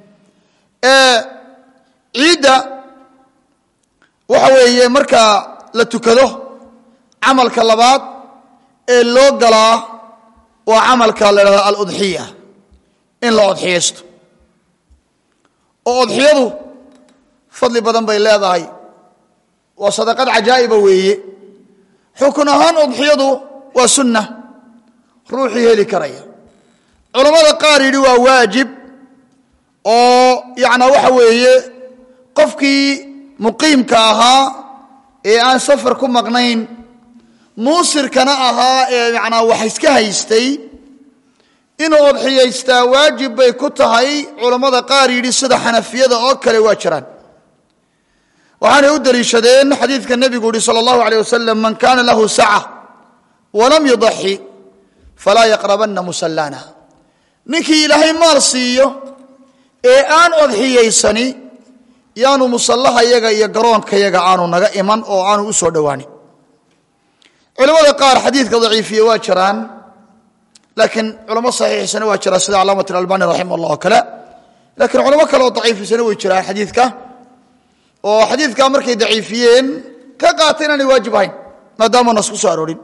ciidda waxa weeye markaa la tukado camalka labaad ee loo galaa waa camalka la dhahdo aludxiya in la odxiyaysto oo odxiyadu fadli badan bay leedahay waa sadaqad cajaa'iba weeye xukun ahaan udxiyadu waa sunna ruuxii heli karaya culammada qaar yidhi waa waajib oo yacnaa waxa weeye qofkii muqiimka ahaa ee aan safar ku maqnayn muusirkana ahaa ee macnaa wax iska haystay inuu odxiyaystaa waajib bay ku tahay culammada qaar yidhi sida xanafiyada oo kale waa jiraan waxaanay u daliishadeen xadiidka nebigu yihi sala allahu aleyh wasalam man kaana lahu saca walam yudaxi falaa yaqrabanna musallana ninkii ilaahay maal siiyo ee aan odxiyaysani yaanu musallaha yaga iyo garoonka yaga aanu naga iman oo aanu u soo dhowaanin culamada qaar xadiidka daciifiye waa jiraan laakiin culamo saxiixisana waa jiraan sida calaamat albani raximah allah oo kale laakiin culamo kale oo daciifisana way jiraan xadiidka oo xadiidka markay daciifiyeen ka qaatay inaanay waajib ahayn maadaama nas ku soo aroorin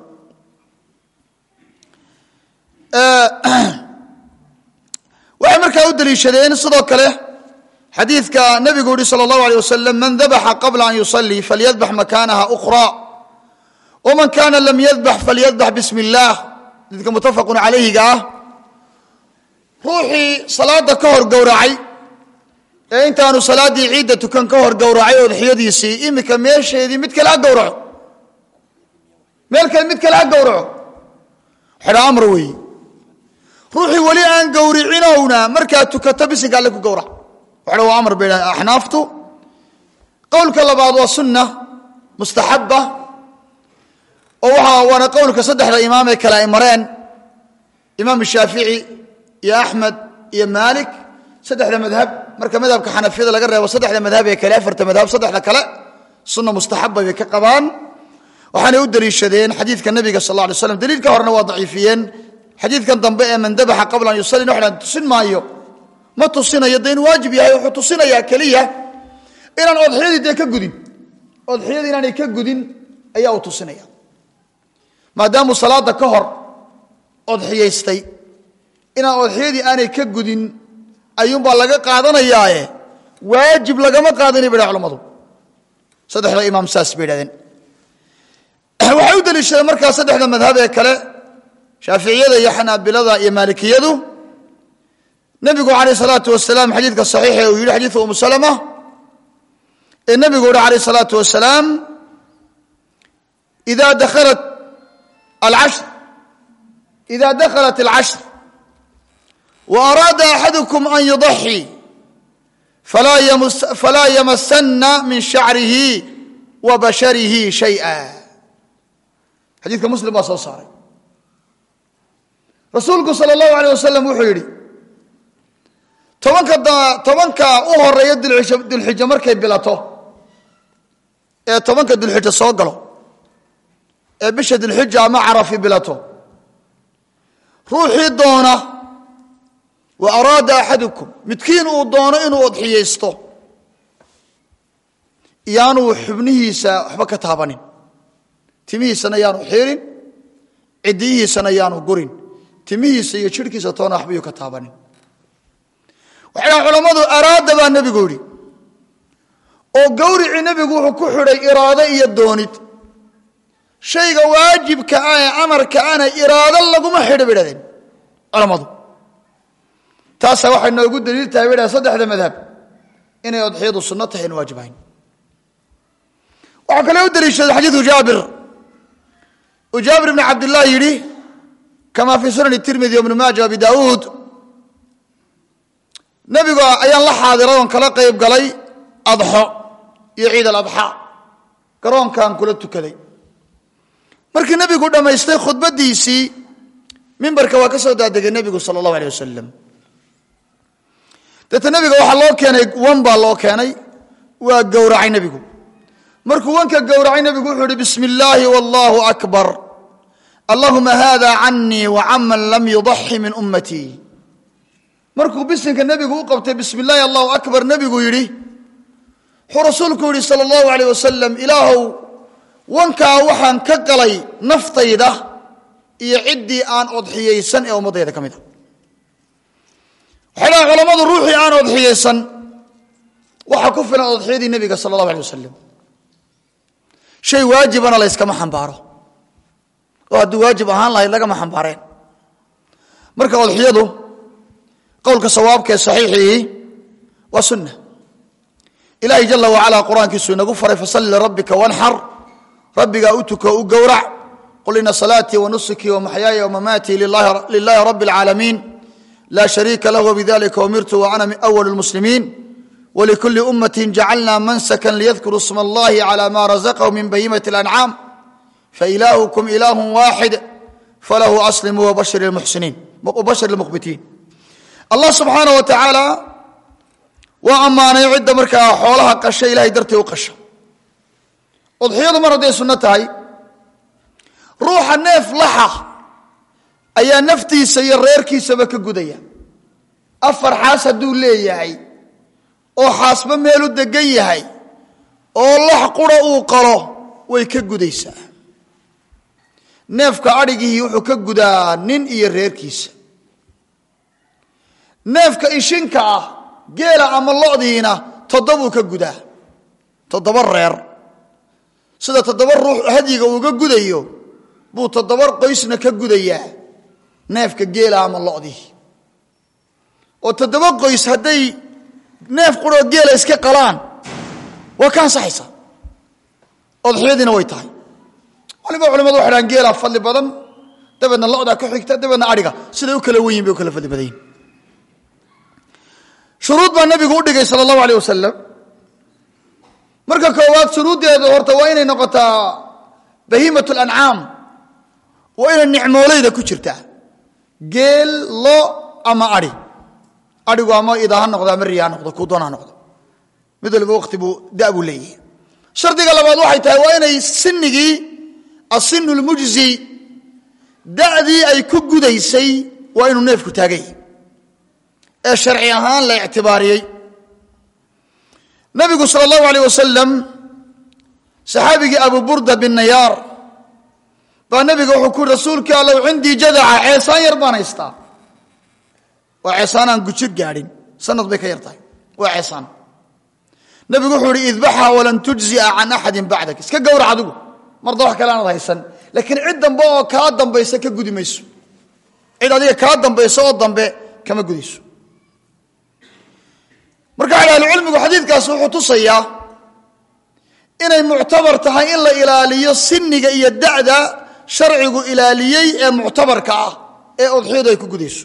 waxay markaa u daliishadeen sidoo kale xadiidka nabigu yihi salى اllahu alيه wasalam man dabaxa qabla an yusalii falyadbax makaanaha أkhra wman kana lam yadbax falyadbax bismi اllah xadiidka mutafaqu calayhiga ah ruuxii salaada ka hor gowracay ee intaanu salaaddii ciidda tukan ka hor gowracay odxiyadiisii imika meesheedii mid kale ha gowraco meel kale mid kale ha gowraco xidha amr weeye ruuxii weli aan gowricinowna markaa tukato bisinka alle ku gowrac waxdha waa amar bay dhahan axnaaftu qowlka labaad waa sunna mustaxaba oo waa waana qowlka saddexda imaam ee kale ay mareen imaam shaafici iyo axmed iyo maalik saddexda madhab marka madhabka xanafiyada laga reebo saddexda madhab ee kale afarta madhab saddexda kale sunna mustaxaba bay ka qabaan waxaanay u daliishadeen xadiidka nabiga sal lay slam daliilka horena waa daciifiyeen xadiidkan dambe ee man dabaxa qabla an yusalli waxaan tusin maayo ma tusinayo dee in waajib yahay wuxuu tusinayaa keliya inaan odxiyadii dee ka gudin odxiyadii inaanay ka gudin ayaa uu tusinaya maadaamuu salaada ka hor odxiyaystay inaan odxiyadii aanay ka gudin ayuunbaa laga qaadanayaaye waajib lagama qaadanay bay culamadu saddexda imaam saas bay idhahdeen waxay u daliishadeen markaa saddexda madhab ee kale shaaficiyada iyo xanaabilada iyo maalikiyadu nebigu calayh salaatu wasalaam xadiidka saxiixa uu yidhi xadiidka umu salama ee nebigu uhi calayh salaatu wasalaam ida dakhalat alcashr ida dakhalat alcashr wa araada axadukum an yudaxii falaa yamasana min shacrihi wa basharihi shayئa xadiidka muslim baa soo saaray rasuulku sal اllahu alيyh wasalam wuxuu yidhi tobanka tobanka u horeeya dulxija markay bilato ee tobanka dulxija soo galo ee bisha dulxija ama carafi bilato ruuxii doona wa araada axadukum midkiin uu doono inuu odxiyaysto iyaanuu xubnihiisa waxba ka taabanin timihiisana yaanu xiirin cidiyihiisana yaanu gurin timihiisa iyo jidhkiisa toona waxbayuu ka taabanin waxay dhahan culammadu araada baa nebigu yidhi oo gawricii nebigu wuxuu ku xidhay iraado iyo doonid shayga waajibka ah ee amarka ana iraado laguma xidho bay dhahdeen culammadu taasaa waxay noogu daliil tahay bay dhahen saddexda madhab inay odxiyadu sunno tahay in waajib ahayn waxaa kale u daliishada xadiidu jaabir uu jaabir ibni cabdillaah yidhi kama fii sunani tirmidi ibnu maaja abi daauud nebigu ayaan la xaadiray oon kala qayb galay adxo iyo ciid aladxaa garoonkaan kula tukaday markii nebigu dhammaystay khudbaddiisii mimbarka waa ka soo daadegay nebigu sala allahu aleyh wasalam deeta nebiga waxaa loo keenay wan baa loo keenay waa gowracay nebigu markuu wanka gowracay nebigu wuxuu uhi bismi illaahi wallahu akbar allahuma hada canii wa caman lam yudaxi min ummatii markuu bisinka nebigu u qabtay bismi illaahi allahu akbar nebigu yidhi wuxuu rasuulku yidhi sala allahu aleyh wasalam ilaahow wankaa waxaan ka galay naftayda iyo ciddii aan odxiyaysan ee ummaddayda ka mid a waxay dhahan culammadu ruuxii aan odxiyaysan waxaa ku filan odxiyadii nebiga sala allahu alay wasalam shay waajibana layskama xambaaro oo hadduu waajib ahaan lahayd lagama xambaareen marka odxiyadu qowlka sawaabka ee saxiixii waa sunna ilaahay jala wacalaa qur-aankiisu inagu faray fasalli lirabbika wanxar rabbigaa u tuko u gowrac qul ina salaatii wa nusukii wa maxyaaya wamamaatii lilahi rabbi اlcaalamiin laa shariika lah wbidalika umirtu wa ana awal اlmuslimiin wlikuli ummati jacalna mansakan liyadkuruu sma allahi cala ma razaqahu min bahimati اlancaam failaahukum ilaahu waaxid falahu aslimuu wabashir lmuqbitiin allah subxaana wa tacaala waa ammaanay cidda markaa xoolaha qasha ilahay dartii u qasha udxiyadu mar hadday sunno tahay ruuxa neef laxa ayaa naftiisa iyo reerkiisaba ka gudaya afar xaas hadduu leeyahay oo xaasba meelu degan yahay oo lax qura uu qalo way ka gudaysaa neefka adhigihii wuxuu ka gudaa nin iyo reerkiisa neefka ishinka ah geela ama lodiina toddobuu ka gudaa toddoba reer sida toddoba ruux hadyiga uuga gudayo buu toddoba qoysna ka gudayaa neefka geela ama lodii oo toddoba qoys hadday neef quroo geela iska qalaan waa ka ansaxaysa odxiyadiina way tahay waliba culimadu waxay dhahan geelaa fadli badan dabeedna lodaa ku xigta dabeedna adhiga siday u kala wenyihin bay u kala fadli badan yihin shuruud baa nabigu u dhigay sala allahu aleyh wasalam marka koowaad shuruuddeedu horta waa inay noqotaa bahiimat lancaam waa inay nicmoolayda ku jirtaa geel lo ama ai aigu ama ida ha noqdo ama riya ha noqdo kuu doon ha noqdo mid waliba waqti buu da buu leeyahay shardiga labaad waxay tahay waa inay sinigii asinu lmujzi da'dii ay ku gudaysay waa inuu neefku taagay ee sharci ahaan la ictibaariyey nabigu sal allahu aleyh wasalam saxaabigii abu burda bin nayaar baa nabiga wuxuu ku yuri rasuulkii allow cindii jadaca ceesaan yar baan haystaa waa ceesaan aan gujir gaadhin sanad bay ka yar tahay waa ceesaan nabigu wuxuu ihi idbaxa walan tujzia can axadin bacdak iska gowrac adigu marda wax kale aanad haysan laakiin cid dambe oo kaa dambaysa ka gudi mayso cid adiga kaa dambaysa oo dambe kama gudayso marka ahlucilmigu xadiidkaasi wuxuu tusayaa inay muctabar tahay in la ilaaliyo siniga iyo da'da sharcigu ilaaliyey ee muctabarka ah ee udxiyadu ay ku gudayso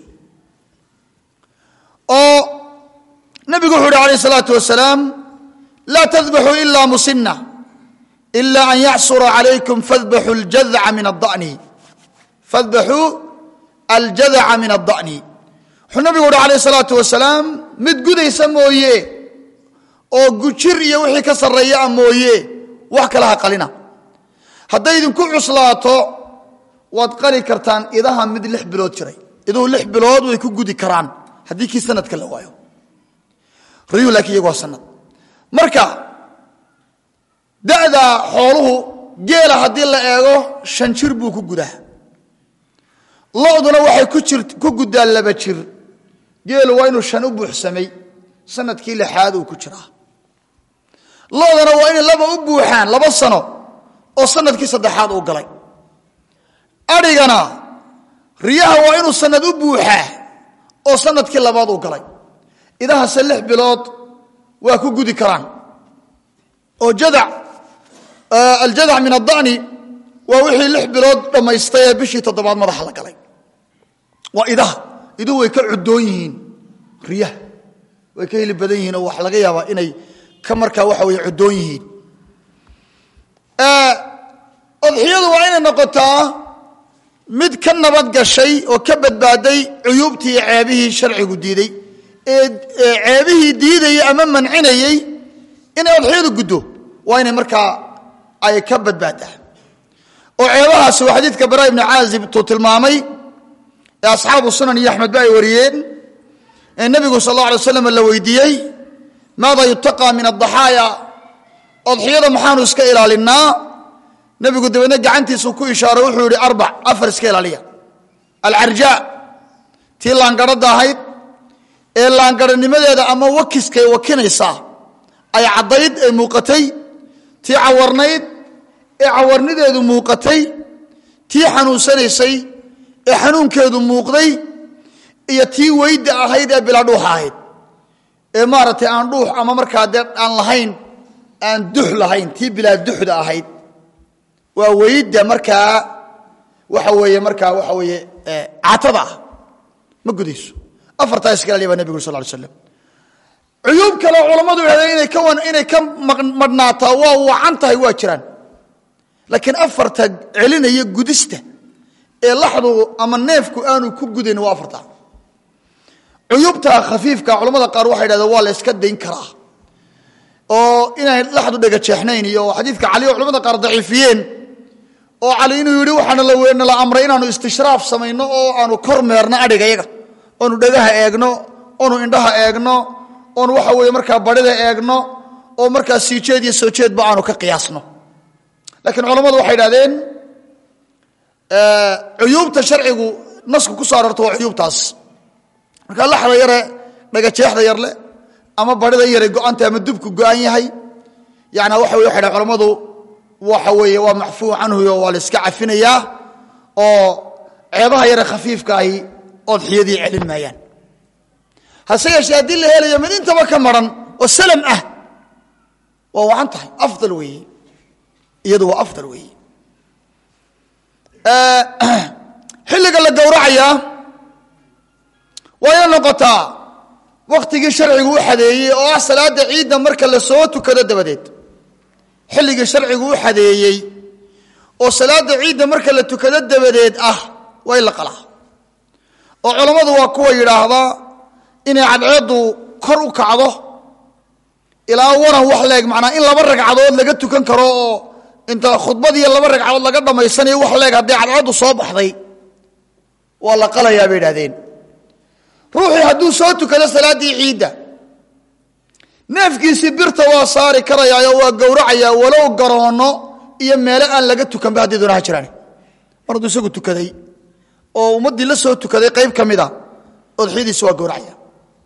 oo nabigu wuxu uhi alayh الsalaatu wasalaam laa tadbaxuu ila musina ila an yacsura calaykum fadbaxuu ljadca min adani fadbaxuu aljadaca min adda'ni wuxuu nabigu uhi alayh الsalaatu wasalaam mid gudaysa mooye oo gujir iyo wixii ka sarreeyaa mooye wax kale ha qalina hadday idinku cuslaato waad qali kartaan idaha mid lix bilood jiray iduhu lix bilood way ku gudi karaan haddii kii sanadka la waayo riyuhu laakiin iyagu waa sanad marka da'da xooluhu geela haddii la eego shan jir buu ku gudaa loduna waxay ku jir ku guddaa laba jir geelu waa inuu shan u buuxsamay sanadkii lixaad uu ku jiraa loodana waa inay laba u buuxaan laba sano oo sanadkii saddexaad uu galay adhigana riyaha waa inuu sanad u buuxaa oo sanadkii labaad uu galay idahase lix bilood waa ku gudi karaan oo jadac aljadac min adda'ni waa wixii lix bilood dhammaystay ee bishii toddobaad madaxa la galay waa idaha iduhu way ka cuddoon yihiin riyaha way ka heli badan yihiin oo waxa laga yaabaa inay ka markaa waxa weye cuddoon yihiin odxiyadu waa inay noqotaa mid ka nabad gashay oo ka badbaaday cuyuubtii ceebihii sharcigu diiday ee ceebihii diidayey ama mancinayey inay odxiyadu guddo waa inay markaa ay ka badbaadaa oo ceebahaasi waa xadiidka bara ibni caazib tuu tilmaamay ee asxaabu sunan iyo axmed ba ay wariyeen ee nebigu sal alla alay waslam la weydiiyey maada yutaqaa min adaxaaya odxiyada maxaanu iska ilaalinnaa nebigu dabeedna gacantiisuu ku ishaaro wuxuu yihi arbac afar iska ilaaliya alcarjaa tii laangarhadda ahayd ee laangarhanimadeeda ama wakiskay wakinaysaa ay caddayd ee muuqatay tii cawarnayd ee cawarnideedu muuqatay tii xanuunsanaysay ee xanuunkeedu muuqday iyo tii weyda ahayd ee bilaa dhuuxa ahayd ee maaragtay aan dhuux ama markaa dee aan lahayn aan dux lahayn tii bilaa duxda ahayd waa weyda markaa waxa weeye markaa waxa weeye catada ah ma gudayso afartaa iska ilaaliya baa nebigu uri sal ly slam cuyuub kale culammadu yidhahdeen inay ka inay ka madhnaataa waa wacan tahay waa jiraan laakiin afarta celinaya gudista ee laxdu ama neefku aanu ku gudayn waa afarta cuyuubta khafiifka culamada qaar waxay yidhahdeen waa la yska dayn karaa oo inay laxdu dhega jeexnayn iyo xadiidka cali oo culamada qaar daciifiyeen oo cali inuu yidhi waxaana la la amray inaanu istishraaf samayno oo aanu kor meerno adhiga yaga oonu dhegaha eegno oonu indhaha eegno oonu waxa weeye markaa barhida eegno oo markaa sii jeed iyo soo jeedba aanu ka qiyaasno laakiin culammadu waxay idhahdeen cuyuubta sharcigu nasku ku soo aroorto waa cuyuubtaas markaa laxda yare dhagajeexda yarle ama barhida yare go-anta ama dubku go-an yahay yana waxa wey waxay dhahen culammadu waxa weeye waa macfuu canhuyo waa la iska cafinayaa oo ceebaha yare khafiifka ahi odxiyadii celin maayaan hase yeeshee haddii la helayo mid intaba ka maran oo salam ah waa wacan tahay afdal weeye iyadu waa afdal weeye xilliga la gowracayaa waa ina noqotaa wakhtigii sharcigu u xadeeyey oo ah salaada ciidda marka la soo tukado dabadeed xilligii sharcigu u xadeeyey oo salaada ciidda marka la tukado dabadeed ah waa in la qalaa oo culammadu waa kuwa yidhaahdaa inay cadceeddu kor u kacdo ilaa waran wax leeg macnaa in laba ragcadood laga tukan karo oo inta khudbadiiyo laba ragcadood laga dhammaysanayo wax leeg hadday cadceeddu soo baxday waa la qalayaa bay idhahdeen ruuxii hadduu soo tukado salaaddii ciidda neefkiisii birta waa saari karayaa oo waa gowracayaa walow garoonno iyo meelo aan laga tukanba haddii doonaha jiraan mar hadduu isagu tukaday oo ummaddii la soo tukaday qayb ka mid a odxiyadiisi waa gowracaya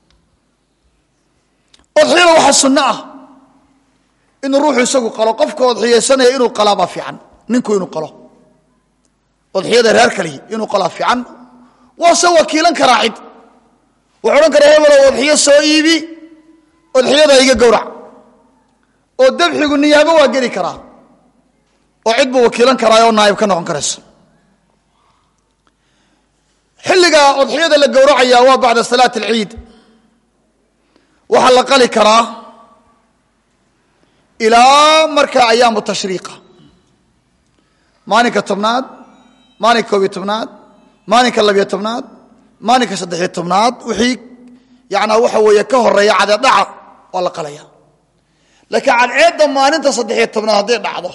odxiyada waxaa sunno ah inuu ruuxu isagu qalo qofka odxiyaysanaya inuu qalaabaa fiican ninku inuu qalo odxiyada reer kalihi inuu qalaa fiican waase wakiilan karaa cid wuxuu odhan karaa hebelow odxiyo soo iibi odxiyada iga gowrac oo dabxigu niyaabo waa geli karaa oo cid buu wakiilan karaa oo naayib ka noqon karaysa xilliga odxiyada la gowracaya waa bacda salaat alciid waxaa la qali karaa ilaa marka ayaamu tashriiqa maalinka tobnaad maalinka koobiyo tobnaad maalinka labiyo tobnaad maalinka saddexiyo tobnaad wixii yanaa waxa weeye ka horeeya cadeedhaca waa la qalaya laakiin cadceedda maalinta saddexiyo tobnaad hadday dhacdo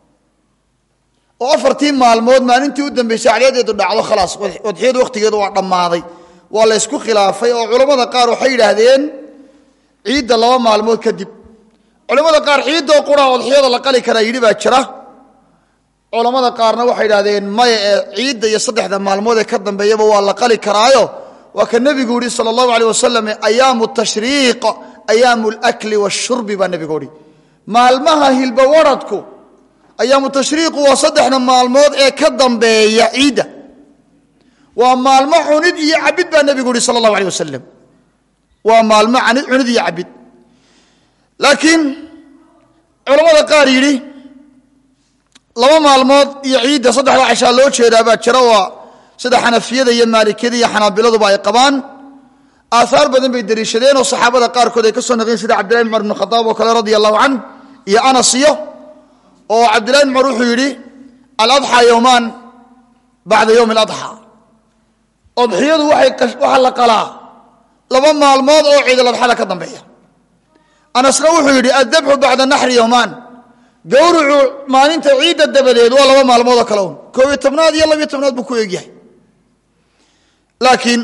oo afartii maalmood maalintii u dambeysay cadceedeedu dhacdo khalaas odxiyada wakhtigeedu waa dhammaaday waa la ysku khilaafay oo culammada qaar waxay yidhaahdeen ciidda laba maalmood kadib culamada qaar ciiddoo qura odxiyada la qali karaa yidhi baa jira culammada qaarna waxay idhahdeen maya ee ciidda iyo saddexda maalmood ee ka dambeeyaba waa la qali karaayo waa ka nebigu yihi sala allahu aleyh wasalam ayaamu tashriiq ayaamu alakli washurbi baa nebigu yihi maalmaha hilba waradku ayaamu tashriiqu waa saddexda maalmood ee ka dambeeya ciidda waa maalmo cunid iyo cabid baa nebigu yihi sala allahu aleyh wasalam waa maalmo anid cunid iyo cabid laakiin culamada qaar yidhi laba maalmood iyo ciidda saddexda cashaa loo jeedaa baa jira waa sida xanafiyada iyo maalikiyada iyo xanaabiladuba ay qabaan aahaar badan bay deliishadeen oo saxaabada qaarkood ay ka soo naqeen sida cabdillahi bn cumar bn khadaab oo kale radia allahu can iyo anas iyo oo cabdillahi bn cumar wuxuu yidhi aladxaa yowmaan bacda yowmi aladxaa odxiyadu waxaa la qalaa laba maalmood oo ciidaladxada ka dambeeya anasna wuxuu yidhi addabxu bacda naxri yowmaan gawrucu maalinta ciidda dabadeed waa laba maalmoodoo kale un koobiyo tobnaad iyo labiyo tobnaad buu ku eegyahay laakiin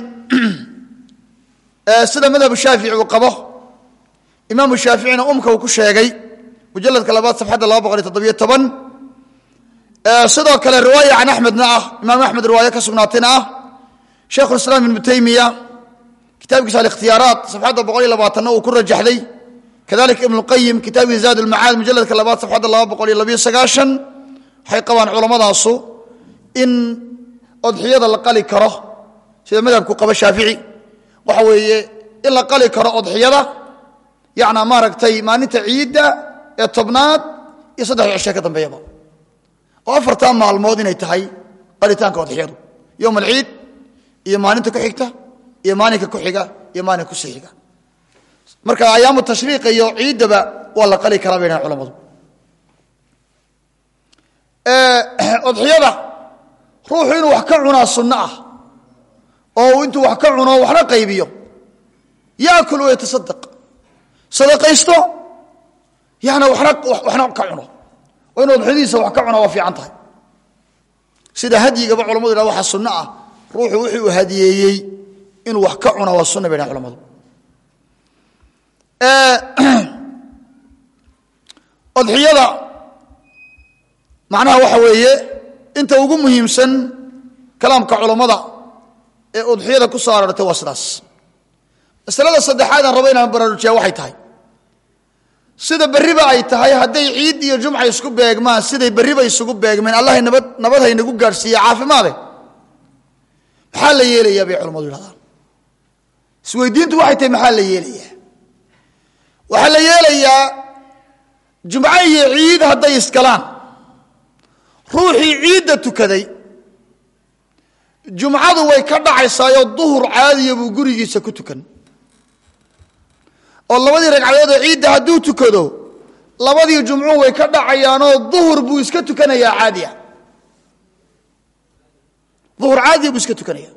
sida madhabu shaafici uu qabo imaamu shaaficina umka uu ku sheegay mujaladka labaad safxadda laba boqol iyo toddobiyo toban sidoo kale riwaaya can axmedna ah imaam axmed riwaayo ka sugnaatayna ah sheikhulislaam ibnu taymiya kitaabkiisa alikhtiyaaraat safxadda boqol iyo labaatanna uu ku rajaxday kadalika ibn اlqayim kitaabkiisa zaad اlmacaad mujaladka labaad safxadda laba boqol iyo labiyo sagaashan waxay qabaan culamadaasu in odxiyada la qali karo sida madhabku qaba shaafici waxa weeye in la qali karo odxiyada yanaa maaragtay maalinta ciidda ee tobnaad iyo saddexda cishe ka dambeeyaba oo afartaa maalmood inay tahay qalitaanka odxiyadu yowm alciid iyo maalinta ku xigta iyo maalinka ku xiga iyo maalinka kusii xiga marka ayaamu tashriiqa iyo ciiddaba waa la qali karaa bay dhahan culamadu odxiyada ruuxu inuu wax ka cunaa sunno ah oo intuu wax ka cuno waxna qaybiyo yaakul wayatasadaq sadaqaysto yana wana waxna ka cuno oo inuu odxiyadiisa wax ka cuna waa fiican tahay sida hadyigaba culamadu yidhah waxaa sunno ah ruuxu wixii uu hadiyeeyey inuu wax ka cuna waa sunna bay dhahan culamadu odxiyada macnaha waxa weeye inta ugu muhiimsan kalaamka culammada ee udxiyada ku soo aroortay waa sidaas masalada saddexaad aan rabo inaan baraarujiya waxay tahay sida berriba ay tahay hadday ciid iyo jumca isku beegmaan siday berriba isugu beegmeen allahay nabad nabad haynagu gaadhsiiye caafimaade maxaa la yeelayaa bay culamadu yidhahdaan isweydiintu waxay tahay maxaa la yeelayaa waxaa la yeelayaa jumco iyo ciid hadday iskalaan ruuxii ciidda tukaday jumcadu way ka dhacaysaayoo duhur caadiya buu gurigiisa ku tukan oo labadii ragcadood oo ciidda hadduu tukado labadii jumcu way ka dhacayaanoo duhur buu iska tukanayaa caadiya duhur caadiya buu iska tukanaya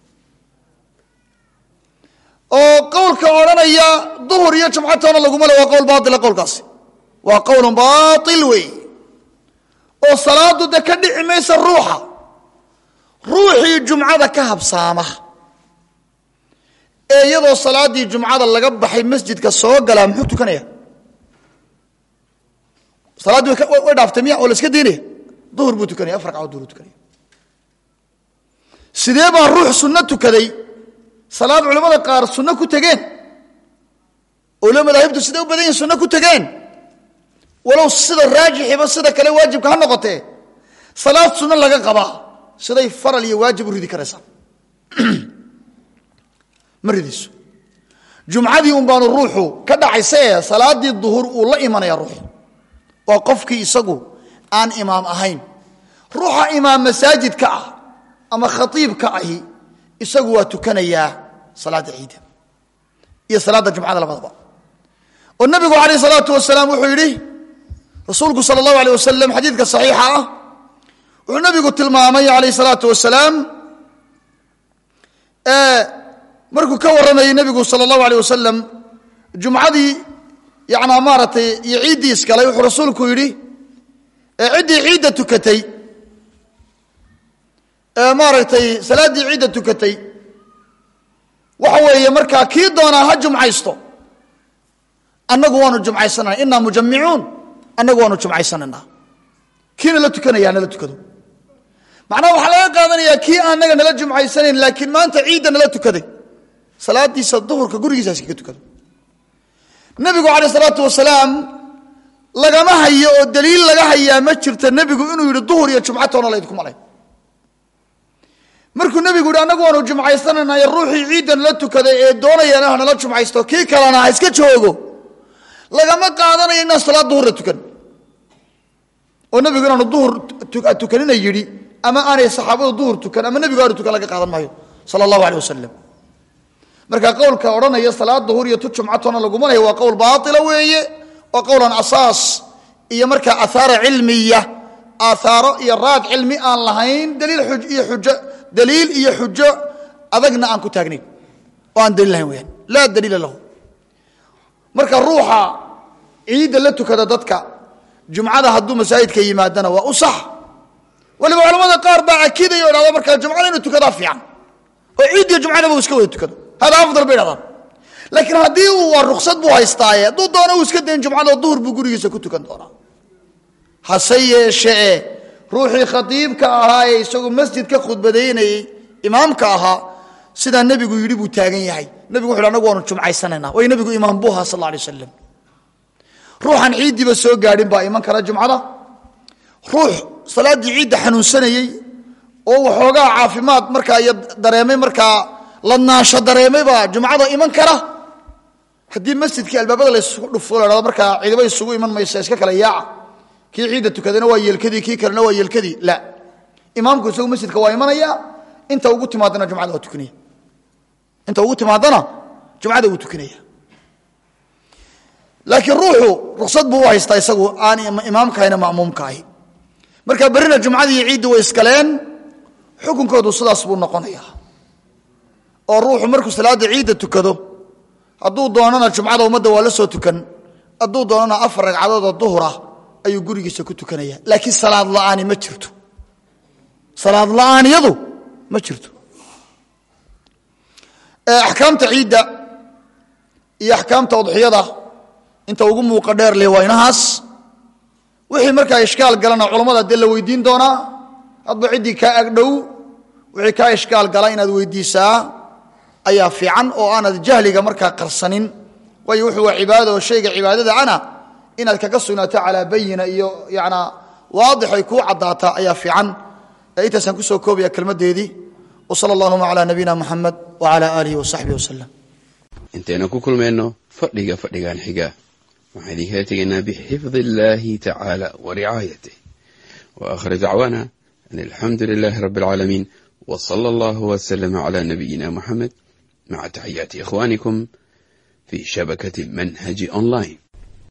oo qowlka odhanaya duhur iyo jumcatoona laguma le waa qowl baatila qowlkaasi waa qowlun baatil wey oo salaadu de ka dhici maysa ruuxa ruuxii jumcada ka habsaama ee iyadoo salaaddii jumcada laga baxay masjidka soo galaa muxuu tukanaya salaaddii way dhaaftay miya oo la iska daynaya duhur buu tukanaya afar ragcadood duhur tukanaya sidee baa ruux sunno tukaday salaad culamada qaar sunno ku tegeen oo lo madaahibtu siday u badan yihin sunno ku tegeen walow sida raajixiba sida kale waajibka ha noqotee salaad sunno laga qabaa siday faral iyo waajib u ridi karaysaa ma ridayso jumcadii un baanu ruuxu ka dhacaysa ee salaadii duhur uu la imanaya ruuxu waa qofkii isagu aan imaam ahayn ruuxa imaam masaajidka ah ama khaiibka ahi isagu waa tukanayaa salaada ciida iyo salaada jumcada labadaba oo nabigu alayh salaatu wasalaam wuxuu yidhi rasuulku sal allahu aleh wasalam xadiidka saxiixa ah wuxuu nabigu tilmaamay alayh salaatu wasalaam markuu ka warramayey nabigu sal allahu aleh wasalam jumcadii yanaa maaratay iyo ciiddii iskalay wuxuu rasuulku yidhi ciddii ciidda tukatay maaragtay salaaddii ciidda tukatay waxa weeye markaa kii doonaa ha jumcaysto annagu waanu jumcaysanana inaa mujamicuun annagu waanu jumcaysananaa kiina la tukanaya nala tukado macnaha waxaa laga qaadanayaa kii anaga nala jumcaysanayn laakiin maanta ciidda nala tukaday salaadiisa duhurka gurigiisa iskaga tukado nebigu caleyh salaatu wasalaam lagama hayo oo daliil laga hayaa ma jirto nebigu inuu yidhi duhur iyo jumcatoona laydinku malay markuu nebigu yidhi annagu waanu jumcaysananayo ruuxii ciidda nala tukaday ee doonayana ha nala jumcaysto kii kalena ha iska joogo lagama qaadanayo inaan salaad duhurla tukan oo nebigu inaanu duhur tukanina yidhi ama aanay saxaabadu duhur tukan ama nebigu aanu tukan laga qaadan maayo sala allahu aleh wasalam marka qowlka odhanaya salaad duhur iyo tu jumcatoona laguma lahay waa qowl baaila weeye waa qowlan asaas iyo markaa aahaara cilmiya aahaaro iyo raad cilmi aan lahayn daliil iyo xujo daliil iyo xujo adagna aan ku taagnayn oo aan daliil lahayn weyaan laa daliila lahu marka ruuxa ciidda la tukada dadka jumcada hadduu masaajidka yimaadana waa u sax waliba culamada qaar baa akidaya o dhahda markaa jumcada inuu tukadaa fiican oo ciiddiyo jumcadaba uu iska wada tukado hada afdal bay dhahdaan laakiin haddii uu waa ruksad buu haystaaye hadduu doono uu iska dayn jumcada duhur buu gurigiisa ku tukan doonaa hase yeeshee ruuxii khatiibka ahaa ee isagoo masjid ka khudbadaynayey imaamka ahaa sidaa nebigu yidhi buu taagan yahay nebigu wuxu anagu waanu jumcaysanayna way nebigu imaam buu ahaa sal alla alay wasalam ruuxan ciiddiiba soo gaadhin baa iman kara jumcada ruux salaaddii ciidda xanuunsanayey oo waxoogaa caafimaad markaa iyo dareemay markaa ladnaansho dareemay baa jumcada iman kara haddii masjidkii albaabada laysugu dhufo la hahdo markaa ciidaba isugu iman maysa iska kala yaaca kii ciidda tukadana waa yeelkadii kii kalena waa yeelkadii la imaamku isagu masjidka waa imanaya inta ugu timaadana jumcada waa tukanaya inta ugu timaadana jumcada wuu tukanaya laakiin ruuxu ruksad buu u haystaa isagu aan imaamkahayna ma'muumka ahi marka berrina jumcadii iyo ciiddi way iskaleen xukunkoodu sidaas buu noqonaya oo ruuxu markuu salaadda ciidda tukado hadduu doonana jumcada ummadda waa la soo tukan hadduu doonana afar ragcadood oo duhurah ayuu gurigiisa ku tukanaya laakiin salaad la'aani ma jirto salaad la'aaniyadu ma jirto axkaamta ciidda iyo axkaamta udxiyada inta ugu muuqa dheer leh waa inahaas wixii markaa ishkaal galana culammada dee la weydiin doonaa hadba ciddii kaa agdhow wixii kaa ishkaal gala inaad weydiisaa ayaa fiican oo aanad jahliga markaa qarsanin waayo wuxuu waa cibaadada oo shayga cibaadada ana inaad kaga sugnaato calaa bayina iyo yanaa waadix ay kuu caddaataa ayaa fiican intaasaan kusoo koobaya kelmaddeedii wsala allahuma calaa nabiyina muxamed wacala aalihi wasaxbihi wasalam intaynu ku kulmayno fadhiga fadhigan xiga waxaan idinkala tegaynaa bixifdi illaahi tacaala wa ricaayatih wa aakhir dacwaana an alxamdu lilaahi rabbi alcaalamiin w sala allahu wslama cala nabiyina muxamed maca taxiyaati ikhwanikum fi shabakati manhaji online